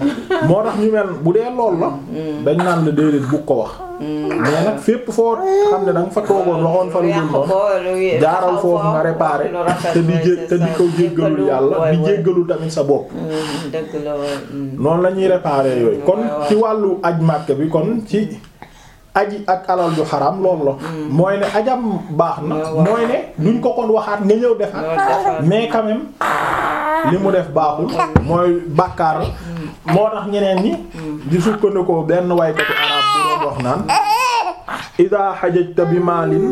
moo tax ñu mel bu dee lool la dañ naan la déedéet bu ko wax mais nag fépp foo xam ne da nga fa toogoon waxoon fa lu dul yàq noonu ko lu jaaral foofu nga réparé lu rafet te di mooy jé c'est te di ça. ko jéggalul yàlla waay, di waay. jéggalul tamit sa bopp Mm, dëgg la waay. mm. noonu la ñuy réparé yooyu kon waay, waay. ci wàllu aj màkk bi kon ci aji ak alal ju xaram loolu la mooy ne ajam baax na waaw, waaw. mooy ne duñ ko kon waxaat nga ñëw Loolu defaat defaat. mais quand même li mu def baaxul mooy bàkkaar la moo tax ñeneen ñi di sukkandikoo benn waykatu arab bu doon wax naan ida xajajta bi maalin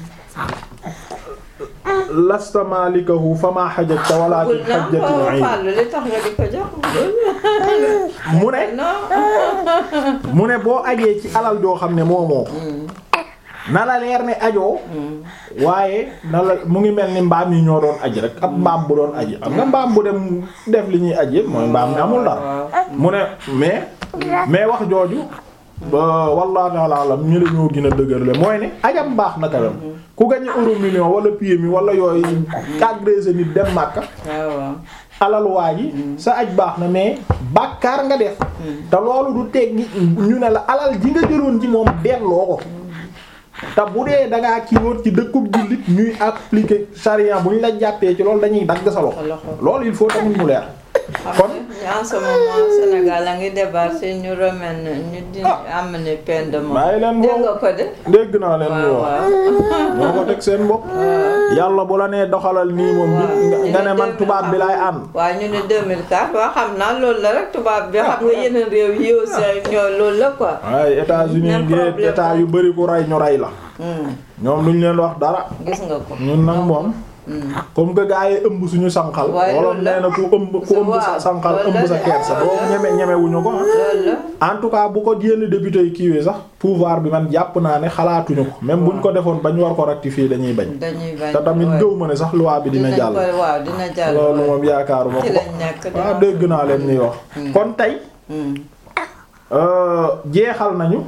lasta malikahu fama xajajta walakin Bul na xajjatil ko ayn fàllu li tax nga di ko jox. mu ne non. mu ne boo ajee ci alal joo xam ne moomoo ko na la leer ne ajoo waaye na la mu ngi mel ni mbaam yi ñoo doon aj rek ab mbaam bu doon aji am nga mbaam bu dem def li ñuy aj yëpp mooy mbaam mi amul dara mu ne mais mais wax jooju ba wallahu ta'ala alam ñu la ñoo gën a dëgërle mooy ne ajam baax na quand même ku gañe euro million wala PMI wala yooyu agressé nit dem Makka waaw alal waa ji sa aj baax na mais bàkkaar nga def te loolu du teggi ñu ne la alal ji nga jëloon ci moom delloo ko te bu dee da ngaa kii woon ci dëkkub jullit ñuy appliquer charia bu ñu la jàppee ci loolu dañuy dagg sa loxo loolu il faut tamit mu leer kon en ce moment Sénégal a ngi débarqué ñu remen ñu di amener peine de mort. bàyyi leen dégg nga ko de. dégg naa leen ñu waaw wax waaw. ñoo ko teg seen bopp yàlla bu la nee doxalal nii moom bi nga ne man tubaab bi laay ànd waaw ñu ne 2004 waaw xam naa loolu la rek tubaab bi xam nga yeneen réew yi aussi ñoo loolu la quoi. waaye États-Unis Même ngeen problème. état yu bari ku rey ñu rey la Hmm, ñoom duñ leen wax dara gis nga ko. ñun nag moom Hmm. comme que gaa yi ëmb suñu sànqal waaye wala loolu la. nee na ku ëmb ku ëmb sa waaw, sànqal loolu ëmb la sa de. kersa doo ñeme ñeme wuñu ko ah. loolu la. en tout cas bu ko yenn député yi kiiwee sax pouvoir bi man jàpp naa ne xalaatuñu ko même buñ ko defoon bañ war ko rectifier dañuy bañ dañuy bañ. te tamit waaw. gëw ma ne sax loi bi dina Dinañ jàll ko- waaw dina jàll. loolu waaw. moom yaakaaruma ci ko lañ nekk de. waaw dégg naa leen ñuy wax kon tey Hmm. euh, jeexal nañu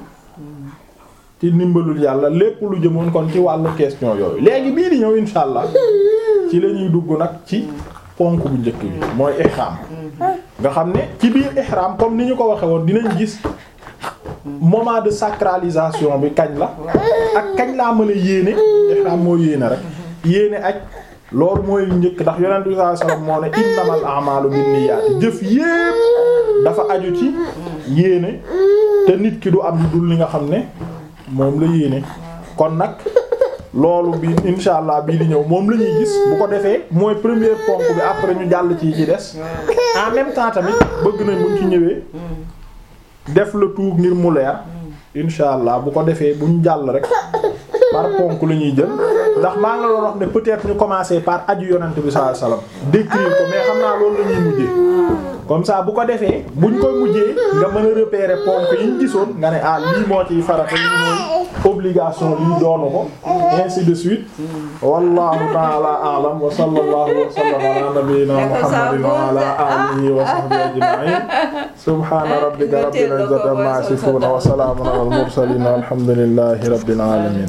ci ndimbalul yàlla lépp lu jëmoon kon ci wàllu question yooyu léegi bii di ñëw insha allah ci la ñuy dugg nag ci ponk bu njëkk bi mooy ihram nga xam ne ci biir ihram comme ni ñu ko waxe woon dinañ gis moment de sacralisation bi kañ la ak kañ laa mën a yéene ihram moo yéene rek yéene ak loolu mooy njëkk ndax yonent bi sallallahu alayhi wasallam moo ne innamal a'malu binniyaati jëf yépp dafa aju ci yéene te nit ki du am lu dul li nga xam ne moom la yéene kon nag loolu bi insha allah bii di ñëw moom la ñuy gis bu ko defee mooy première ponk bi après ñu jàll ci ci des en même temps tamit bëgg nañ buñ ci ñëwee def le tout ngir mu leer insha allah bu ko defee buñ jàll rek par ponk la ñuy jël ndax maa ngi la doon wax ne peut-être ñu commencer par aju yonent bi sallallahu alayhi wasallam décrire ko mais xam naa loolu la ñuy mujjee comme ça bu ko defee buñ koy mujjee nga mën a repérer ponk yi ñu gisoon nga ne ah lii moo ciy farata lii mooy obligation lii doonu ko ainsi de suite wallahu ta'ala a'lam wa sallallahu wa sallam ala nabiyyina muhammadin wa ala alihi wa sahbihi ajma'in subhana rabbika rabbil izzati amma yasifun wa salamun ala al mursalin walhamdulillahi rabbil alamin